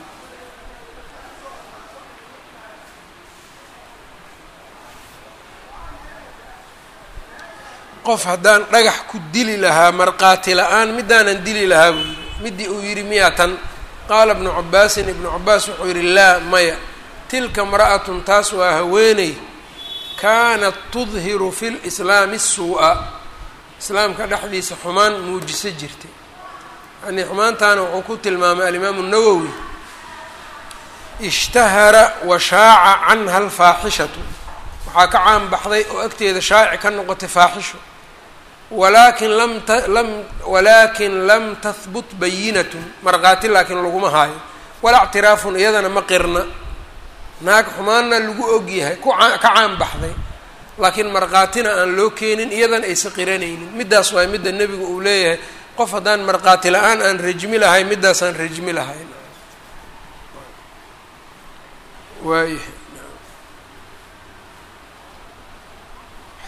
qof haddaan dhagax ku dili lahaa marqaati la-aan midaanan dili lahaa buu yidhi midii uu yidhi miyaa tan qaala ibnu cabaasin ibnu cabaas wuxuu yidhi laa maya tilka imra'atun taas waa haweeney kaanat tudhiru fi lislaami suu-a islaamka dhexdiisa xumaan muujiso jirtay yanii xumaantaana wuxuu ku tilmaamay alimaamu nawowi ishtahara wa shaaca canha alfaaxishatu waxaa ka caan baxday oo agteeda shaaci ka noqotay faaxisho walaakin lam ta lam walaakin lam tahbut bayinatun markhaati laakiin laguma haayo walaa ctiraafun iyadana ma qirna naag xumaanna lagu ogyahay ku ka caan baxday laakiin markhaatina aan loo keenin iyadana aysa qiranaynin middaas waay midda nebigu uu leeyahay qof haddaan markhaati la-aan aan rajmi lahay middaasaan rajmi lahayn waayahay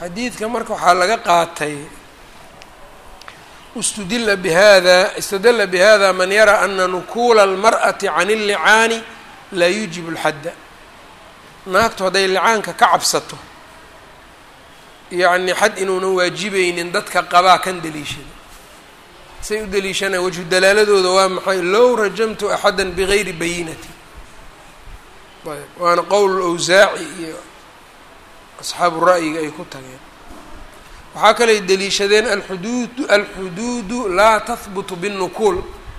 xadiidka marka waxaa laga qaatay istudila bihada istadala bihada man yara ana nukuula almar'ati can illicaani laa yuujibu lxadda naagtu hadday licaanka ka cabsato yacni xad inuunan waajibaynin dadka qabaa kan daliishada say u daliishanaya wajhu dalaaladooda waa maxay low rajamtu axada bigayri bayinati ayb waana qowl awsaaci iyo asxaabu ra'yiga ay ku tageen waxaa kaley deliishadeen alxuduud alxuduudu laa tahbutu binnukuul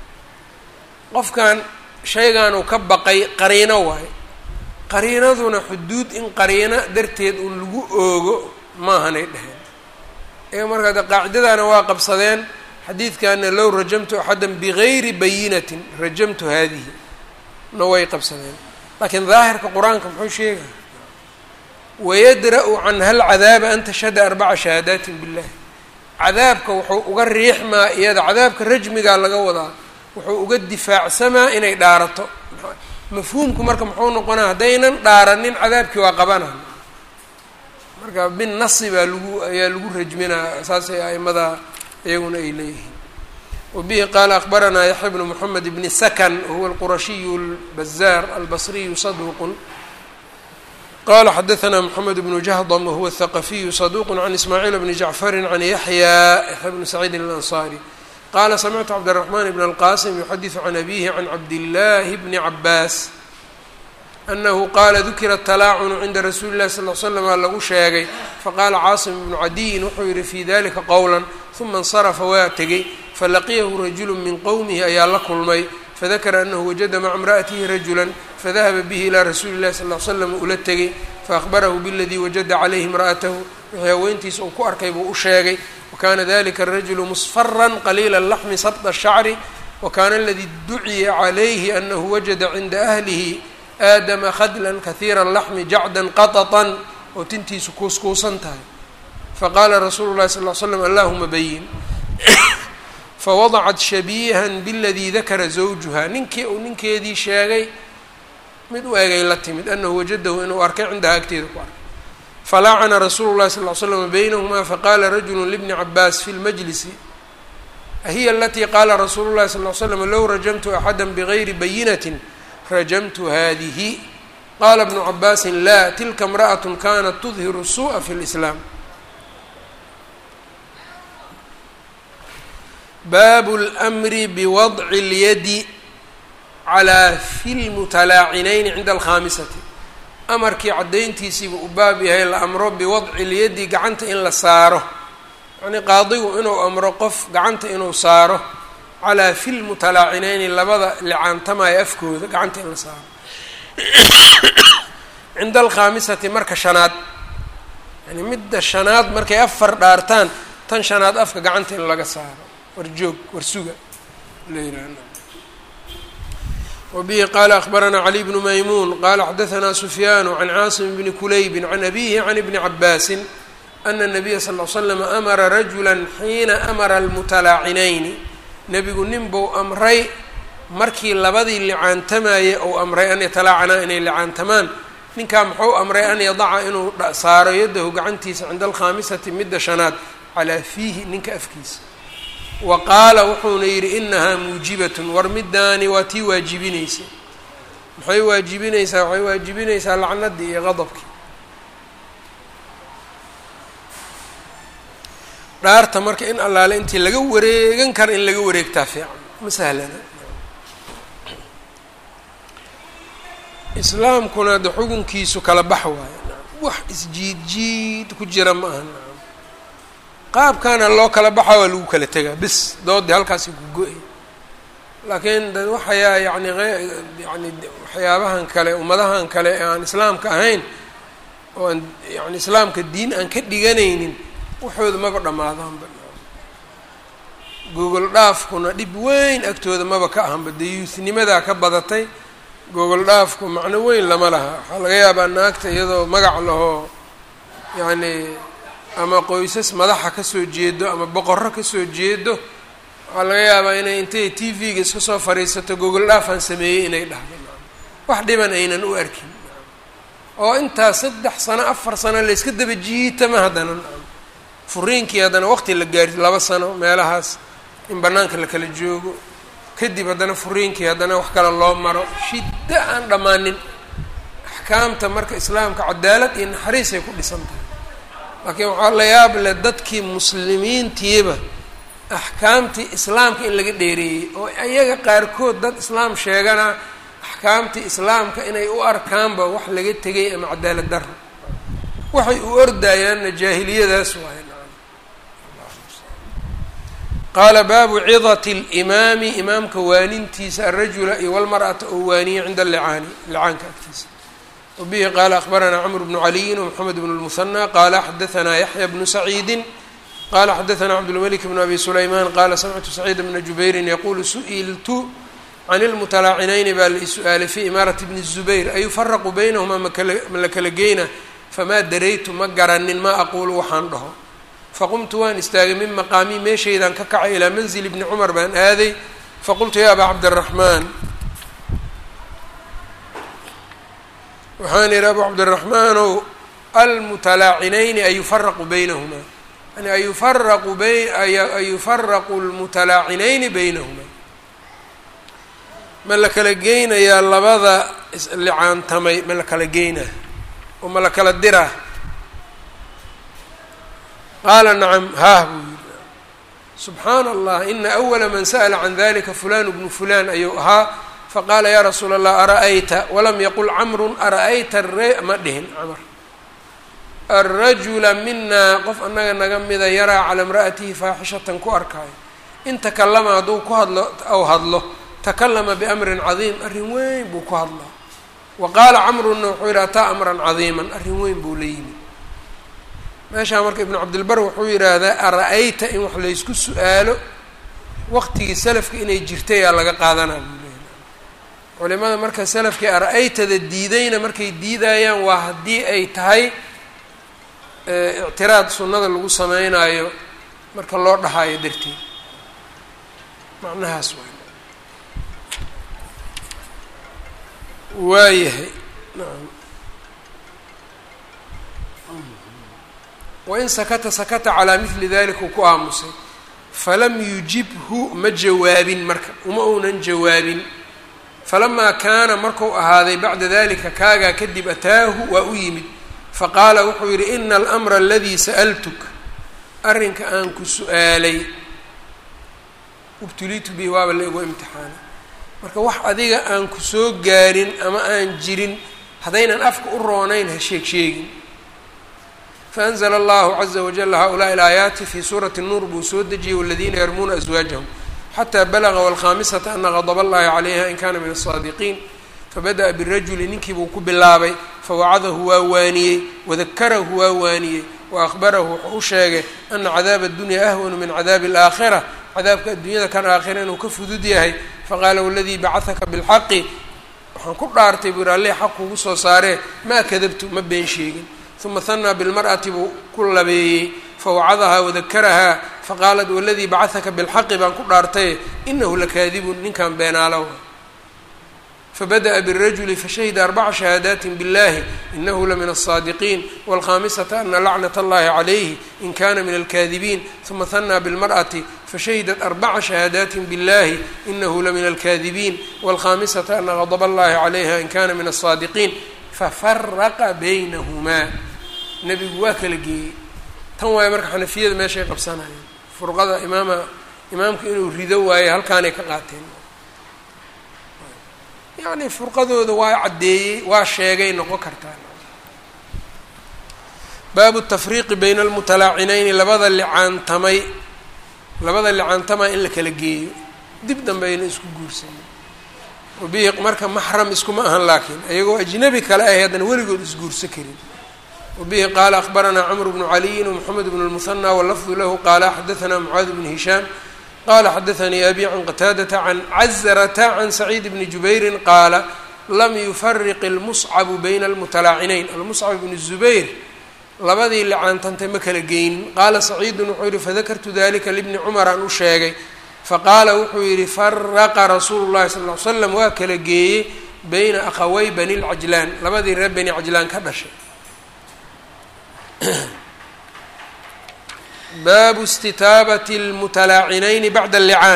qofkan shaygan uu ka baqay qariino waayo qariinaduna xuduud in qariino darteed uun lagu oogo maahanay dheheen iyaga markaa de qaacidadana waa qabsadeen xadiidkana low rajamtu axadan bigayri bayinatin rajamtu haadihi na way qabsadeen laakiin daahirka qur-aanka muxuu sheegaya wayadra-u canha alcadaaba an tashhada arbaca shahaadaatin billahi cadaabka wuxuu uga riixmaa iyada cadaabka rajmigaa laga wadaa wuxuu uga difaacsamaa inay dhaarato mafhuumku marka muxuu noqonaa haddaynan dhaaranin cadaabkii waa qabanaa marka bin nasi baa lagu ayaa lagu rajminaa saasay aimada iyaguna ay leeyihiin wabihi qaala akbaranaa yaxya bnu moxamed bni sakan wahuwa alqurashiyu albazaar albasriyu saduuqun qala xadaثna mxamed bnu jahdm wahuwa الthaqafiyu صaduq can ismaaciil bni jacfari can yaxya yaxya bni saciidin اlanصari qala samictu cabdالرaحman bn اlqasim yuxadiثu can abihi can cabdillahi bni cabaas anahu qala dukira اtalaacunu cinda rasuuli اlahi sal l slm lagu sheegay faqala caasim bnu cadiyin wuxuu yihi fi dalika qowla ثuma اnsarafa waa tegey falaqiyahu rajulu min qowmihi ayaa la kulmay fadakara anahu wajada maca imra'atihi rajula fadahaba bihi ilaa rasuuli llahi sal l slam ula tegey faahbarahu biladii wajada calayhi imra'atahu wixii haweentiisa uu ku arkay buu u sheegay wakana dalika arajulu musfaran qaliila laxmi sabta shacri wakana aladii duciya calayhi anahu wajada cinda ahlihi aadama khadlan kahiira laxmi jacdan qaطaطan oo tintiisu kuuskuusan tahay faqala rasuulu llahi sal l slam allahuma bayin fawadacat shabiihan biladii dakara zawjuha ninkii uu ninkeedii sheegay mid u egay la timid anahu wajadahu inuu arkay cindaha agteeda ku arkay falaacana rasuulu llahi sal l slm baynahumaa faqala rajulu libni cabaas fi lmajlisi ahiya alatii qaala rasuulu llahi sal l slam low rajamtu axada bigayri bayinatin rajamtu hadihi qala bnu cabaasin la tilka imra'at kanat tudhiru suu'a fi lislaam baabu lmri biwadci اlyadi calaa fi lmutalaacinayni cinda alkhaamisati amarkii caddayntiisiiba u baab yahay la amro biwadci lyadi gacanta in la saaro yacnii qaadigu inuu amro qof gacanta inuu saaro calaa fi lmutalaacinayni labada licaantamaya afkooda gacanta in la saaro cinda alkhaamisati marka shanaad yani midda shanaad markay afar dhaartaan tan shanaad afka gacanta in laga saaro war joog war suga wbihi qala akbaranaa cali bnu maymuun qala xadaanaa sufyaanu can caasim bni kulaybi can abihi can ibni cabaasin ana nabiya sal l slam amara rajula xiina amara almutalaacinayni nebigu nin buu amray markii labadii licaantamayey ou amray an yatalaacanaa inay licaantamaan ninkaa muxuu amray an yadaca inuu saaro yadahu gacantiisa cinda alkhaamisati midda shanaad calaa fiihi ninka afkiisa wa qaala wuxuuna yidhi inahaa muujibatun war midaani waa tii waajibinaysa maxay waajibinaysaa waxay waajibinaysaa lacnadii iyo qadabkii dhaarta marka in allaale intii laga wareegan kara in laga wareegtaa fiican ma sahlana islaamkuna de xukunkiisu kala bax waayo wax isjiid jiid ku jira ma aha qaabkaana loo kala baxa waa lagu kala tegaa bis doodii halkaasi ku go-ay laakiin da waxayaa yani yani waxyaabahan kale ummadahan kale ee aan islaamka ahayn oo aan yani islaamka diin aan ka dhiganaynin waxooda maba dhammaadaanba gogol dhaafkuna dhib weyn agtooda maba ka ahanba dee yuusnimadaa ka badatay gogol dhaafku macno weyn lama laha waxaa laga yaabaa naagta iyadoo magac lahoo yacni ama qoysas madaxa kasoo jeedo ama boqorro kasoo jeedo waxaa laga yaabaa inay intay t v-ga iska soo fadhiisato gogol dhaafaan sameeyey inay dhahdo wax dhiban aynan u arkin oo intaas saddex sano afar sano layska daba jiitama haddana furiinkii haddana waqti la gaari laba sano meelahaas in bannaanka la kala joogo kadib haddana furiinkii haddana wax kale loo maro shiddo aan dhammaanin axkaamta marka islaamka cadaalad iyo naxariisay ku dhisan tahay laakiin waxaa la yaab leh dadkii muslimiintiiba axkaamtii islaamka in laga dheereeyey oo iyaga qaarkood dad islaam sheegana axkaamtii islaamka inay u arkaanba wax laga tegay ama cadaalad daro waxay u ordayaanna jaahiliyadaas waay qaala baabu cidati اlimaami imaamka waanintiisa alrajula iyo walmar'ata oo waaniye cinda alicaani licaanka agtiisa wabihi qaala akbaranaa cmr bnu caliyin wmxamed bn اlmuhanى qaala xadaanaa yaxya bnu saciidi qala xadaanaa cabdulmalik bn abi sulayman qala samictu saciid bna jubayrin yaqulu su'iltu can ilmutalaacinayni baa la is-u-aalay fii imaarati bni الzubayr ayufaraqu baynahumaa ma la kala geyna famaa daraytu ma garanin ma aquulu waxaan dhaho faqumtu waan istaagay min maqaamii meeshaydaan ka kacay ilaa manzili bni cumar baan aaday faqultu ya abaa cabdiraxmaan waxaan idhi abu cabdiraxmaanow almutalaacinayni ayufaraqu baynahumaa yani ayufaraqu bay ayufaraqu lmutalaacinayni baynahumaa ma la kala geynayaa labada islicaantamay ma la kala geynaa oo ma la kala diraa qaala nacam haah buu yidhi subxaana allah ina awala man sa'la can dalika fulan bnu fulan ayuu ahaa faqaala yaa rasuula allah ara-ayta walam yaqul camrun ara-ayta re ma dhihin camr alrajula minaa qof annaga naga mida yaraa calaa imra'atihi faaxishatan ku arkaayo in takalama hadduu ku hadlo aw hadlo takalama biamrin cadiim arrin weyn buu ku hadlaa wa qaala camrunna wuxuu yidhi ataa amran cadiiman arrin weyn buu la yimi meeshaa marka ibnu cabdilbar wuxuu yidhaahdaa ara-ayta in wax laysku su-aalo waqtigii salafka inay jirtay aa laga qaadanaa buu leeyahy culimada marka salafkii ara-aytada diidayna markay diidayaan waa haddii ay tahay ictiraad sunnada lagu sameynaayo marka loo dhahaayo darteed macnahaas waay waayahay nacam wain sakata sakata calaa mili dalika uu ku aamusay falam yujibhu ma jawaabin marka uma uunan jawaabin falamaa kaana marku ahaaday bacda dalika kaagaa kadib ataahu waa u yimid faqaala wuxuu yidhi ina almra aladii sa'altuk arrinka aan ku su-aalay ubtulitu bihi waaba la igu imtixaanay marka wax adiga aan ku soo gaarin ama aan jirin haddaynan afka u roonayn ha sheeg sheegin faanzla allahu caza wajala haulaai alaayaati fii suurati nuur buu soo dejiyey waladiina yarmuuna aswaajahum xataa balaga walkhaamisata ana qadaba allahi calayha in kana min asaadiqiin fabada'a birajuli ninkii buu ku bilaabay fawacadahu waa waaniyey wadakarahu waa waaniyey wa akhbarahu wuxuu u sheegay ana cadaaba addunya ahwanu min cadaabi alaakhira cadaabka addunyada kan aakhira inuu ka fudud yahay faqaala waladii bacahaka bilxaqi waxaan ku dhaartay buu yihi alleh xaq kugu soo saaree maa kadabtu ma been sheegin uma hanaa bilmar'ati buu ku labeeyey fawacadahaa wadakarahaa faqaalat waladii bacahaka bilxaqi baan ku dhaartaye inahu lakaadibun ninkan beenaalow fabada'a birajuli fashahida arbaca shahaadaati biاllahi inahu lamin الصaadiqiin wاlkhamisata ana lacnat اllahi calayhi in kana min alkaadibiin uma hanaa bilmar'ati fashahidat arbaca shahaadaati biاllahi inahu lamin alkaadibiin wاlkhamisata ana gadb اllahi calayha in kana min الصaadiqiin fafaraqa baynahumaa nebigu waa kala geeyey tan waayo marka xanafiyada meeshay qabsanayeen furqada imaama imaamku inuu rido waayo halkaanay ka qaateen yacni furqadooda waa caddeeyey waa sheegay noqon kartaa baabu tafriiqi bayna almutalaacinayni labada licaantamay labada licaantamaa in la kala geeyo dib dambayna isku guursanin wabihi marka maxram iskuma ahan laakiin ayagoo ajnabi kale ahay haddana weligood isguursa karin wabihi qaala akbaranaa cmr bnu caliyin wmoxamed bn lmuhanى wlafdu lahu qaala xadaanaa mucaad bn hishaam qala xadaanii abi can qataadata can cazrata can saciid bni jubayrin qaala lam yufariq ilmuscabu bayna almutalaacinayn almuscab bni zubayr labadii licaantantay ma kala geynin qaala saciidun wuxuu yihi fadakartu dalika libni cumar aan u sheegay faqaala wuxuu yidhi faraqa rasuulu llahi sal ly slam waa kala geeyey beyna akhawey bani lcajlaan labadii reer bani cajlaan ka dhashay baabu istitaabati lmutalaacinayni bacda allicaan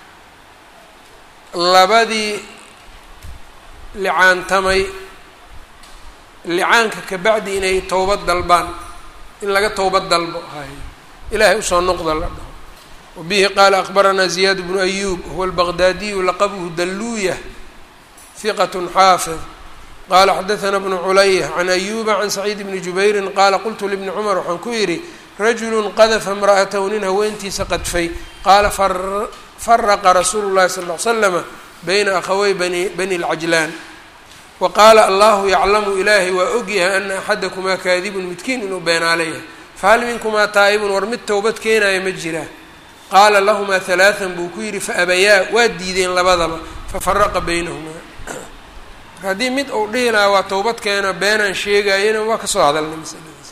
labadii licaantamay licaanka ka bacdi inay towbad dalbaan in laga towbad dalbo hay ilaahay usoo noqda la dhaho wabihi qaala akbaranaa ziyaad bnu ayuub huwa albaqdaadiyu laqabuhu dalluuya hiqat xaafid qaala xadaثana bnu culaya can ayuba can saciid bni jubayrin qaala qultu libni cumar waxaan ku yidhi rajulu qadafa imra'atahu nin haweentiisa qadfay qaala faraqa rasuulu llahi sal l slama bayna akhawey bani bani lcajlaan wa qaala allahu yaclamu ilaahay waa ogyahay ana axadakumaa kaadibun midkiin inuu beenaala yahay fahal minkumaa taa'ibun war mid towbad keenaya ma jiraa qaala lahumaa halaaan buu ku yidhi faabayaa waa diideen labadaba fafaraqa baynahumaa marka haddii mid uu dhihi lahaa waa towbad keena beenaan sheegayana waa kasoo hadalnay masaladaas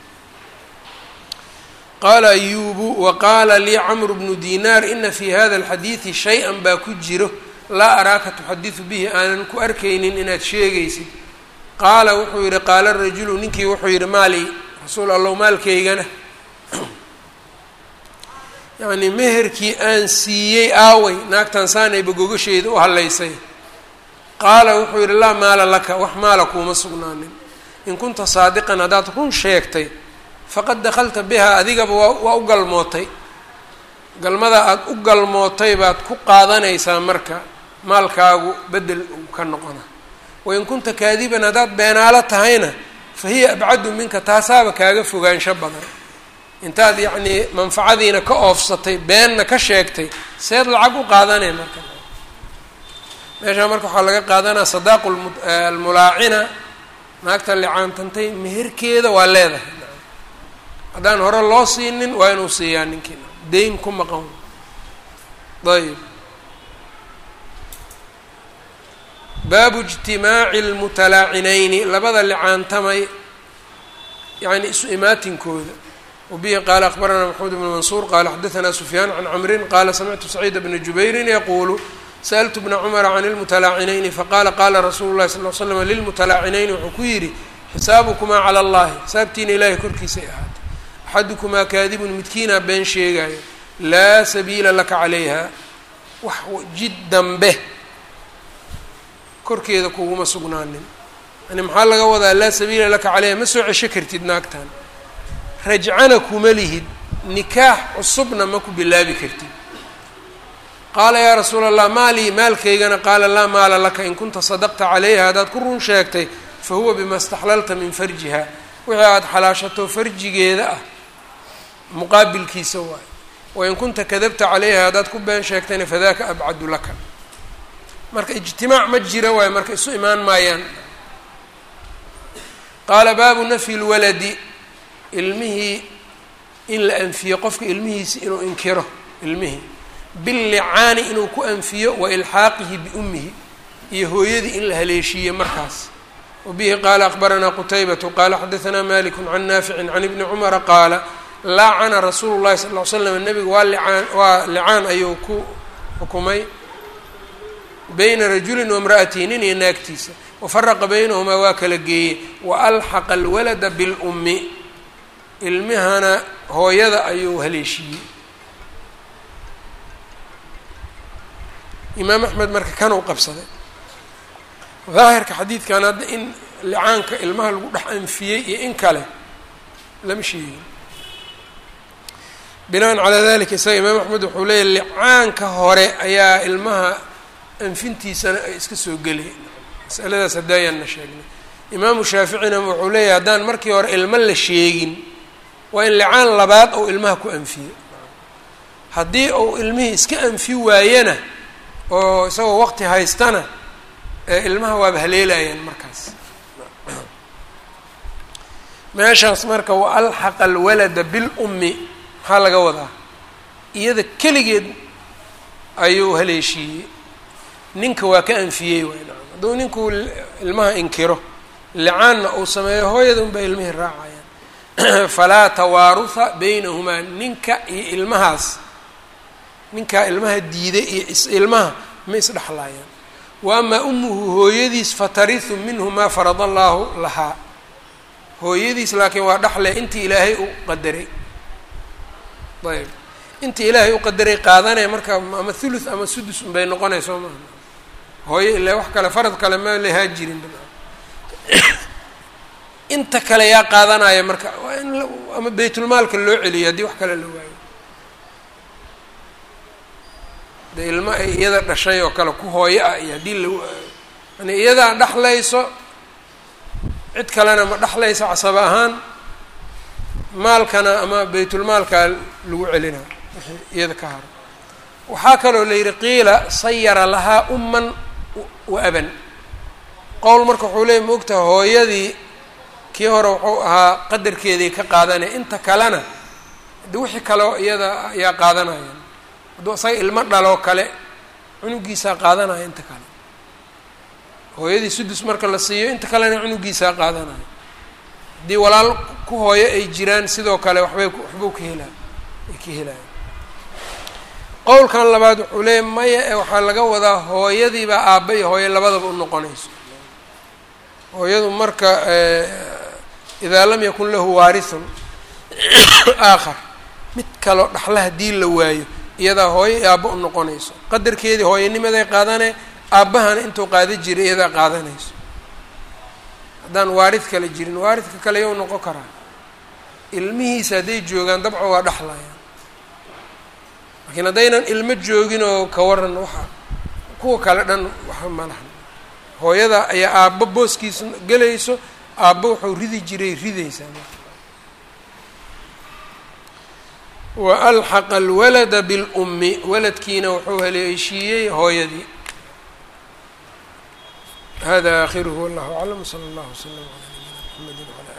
qaala ayuubu wa qaala lii camru bnu dinaar ina fi hada alxadiidi shay-an baa ku jiro laa araaka tuxadidu bihi aanan ku arkaynin inaad sheegaysid qaala wuxuu yidhi qaala rajulu ninkii wuxuu yidhi maali rasuul allow maalkaygana yacnii meherkii aan siiyey aaway naagtan saanayba gogasheeda u hadlaysay qaala wuxuu yidhi laa maala laka wax maala kuuma sugnaanin in kunta saadiqan haddaad run sheegtay faqad dakhalta bihaa adigaba waa waa u galmootay galmada aada u galmootay baad ku qaadanaysaa marka maalkaagu bedel uu ka noqona wain kunta kaadiban haddaad beenaalo tahayna fa hiya abcadu minka taasaaba kaaga fogaansho badan intaad yacnii manfacadiina ka oofsatay beenna ka sheegtay seed lacag u qaadanay marka meeshaa marka waxaa laga qaadanaa sadaaqu almulaacina naagta licaantantay meherkeeda waa leedahay haddaan hore loo siinin waa inuu siiyaa ninkii dayn ku maqan ayb baabu ijtimaaci اlmutalaacinayni labada licaantamay yani isu imaatinkooda wabihi qaala akbaranaa maxamed bn mansuur qaala xadaanaa sufyaan can camrin qaala samictu saciid bna jubayrin yaquulu sa'ltu bna cumara can اlmutalaacinayni faqaala qaala rasuulu lahi sal l slam lilmutalaacinayni wuxuu ku yidhi xisaabukumaa cala allahi xisaabtiina ilaahay korkiisay ahaatay axadukumaa kaadibun midkiinaa been sheegaayo laa sabiila laka calayha wax jid dambe korkeeda kuguma sugnaanin yani maxaa laga wadaa laa sabiila laka caleyha ma soo cesho kartid naagtan rajcana kuma lihid nikaax cusubna ma ku bilaabi kartid qaala yaa rasuula allah maalii maalkaygana qaala laa maala laka in kunta sadaqta calayha haddaad ku run sheegtay fa huwa bima staxlalta min farjiha wixii aada xalaashato farjigeeda ah muqaabilkiisa waayo wain kunta kadabta calayha haddaad ku been sheegtayna fadaka abcadu laka marka ijtimaac ma jira waayo marka isu imaan maayaan qaala baabu nafyi lwaladi ilmihii in la anfiyo qofka ilmihiisi inuu inkiro ilmihii billicaani inuu ku anfiyo wa ilxaaqihi biummihi iyo hooyadii in la haleeshiiye markaas wabihi qaala akbaranaa qutaybatu qaala xadaanaa maliku can naaficin can ibni cumara qaala laacana rasuulu llahi sal ll ly slam nebigu waa licaan waa licaan ayuu ku xukumay bayna rajulin waimra'atihi nin iyo naagtiisa wafaraqa baynahumaa waa kala geeyey wa alxaqa alwalada bilummi ilmihana hooyada ayuu haleeshiiyey imaam axmed marka kanuu qabsaday daahirka xadiidkan hadda in licaanka ilmaha lagu dhex anfiyey iyo in kale lama sheegin binaan calaa dalika isaga imaam axmed wuxuu leeyahy licaanka hore ayaa ilmaha anfintiisana ay iska soo gelay masaladaas hadaayaanna sheegnay imaamu shaaficina wuxuu leeyahay haddaan markii hore ilmo la sheegin waa in licaan labaad ou ilmaha ku anfiyo haddii uu ilmihii iska anfi waayana oo isagoo waqti haystana ilmaha waaba haleelayaan markaas meeshaas marka wa alxaqa alwalada bilummi maxaa laga wadaa iyada keligeed ayuu haleeshiiyey ninka waa ka anfiyey waay nacam hadduu ninku ilmaha inkiro licaanna uu sameeyo hooyada unbaa ilmihii raacayaan falaa tawaaruha baynahumaa ninka iyo ilmahaas ninkaa ilmaha diiday iyo is ilmaha ma isdhexlaayaan wa amaa umuhu hooyadiis fatarihu minhu maa farada allaahu lahaa hooyadiis laakiin waa dhaxle intii ilaahay u qadaray ayb intii ilaahay u qadaray qaadanaya marka ama thuluth ama sudus unbay noqonayso maaha hooyo ilaa wax kale farad kale ma lahaa jirin inta kale yaa qaadanaya marka waa in ama baytulmaalka loo celiyo haddii wax kale la waayo de ilmo ay iyada dhashay oo kale ku hooyo ah iyo haddii la yani iyadaa dhaxlayso cid kalena ma dhexlaysa casaba ahaan maalkana ama baytulmaalkaa lagu celina wixii iyada ka haro waxaa kaloo la yidhi qiila sayara lahaa umman wa aban qowl marka wuxuu leeyay ma ogtaha hooyadii kii hore wuxuu ahaa qadarkeedii ka qaadanaya inta kalena de wixii kaleo iyada ayaa qaadanaya hadduu isaga ilmo dhaloo kale cunugiisaa qaadanaya inta kale hooyadii sudus marka la siiyo inta kalena cunugiisaa qaadanayo haddii walaal ku hooyo ay jiraan sidoo kale waxbay waxbuu ka helaa ay ka helaya qowlkan labaad wuxuu leeya maya ee waxaa laga wadaa hooyadiibaa aabba iyo hooyo labadaba u noqonayso hooyadu marka idaa lam yakun lahu waarithun aakhar mid kaloo dhaxla haddii la waayo iyadaa hooyo iyo aabba u noqonayso qadarkeedii hooyanimaday qaadane aabbahana intuu qaada jiray iyadaa qaadanayso haddaan waarid kale jirin waaridka kale yow noqon karaa ilmihiisa hadday joogaan dabco waa dhexlayaan laakiin haddaynan ilmo joogin oo ka waran waxa kuwa kale dhan waxa ma lahan hooyada ayaa aabbo booskiisa gelayso aabbo wuxuu ridi jiray ridaysaa wa alxaqa alwalada bilummi waladkiina wuxuu haleeshiiyey hooyadii hada akhiruhu wallahu aclam wsala allahu wslam calaa nabiyina mxamedi wala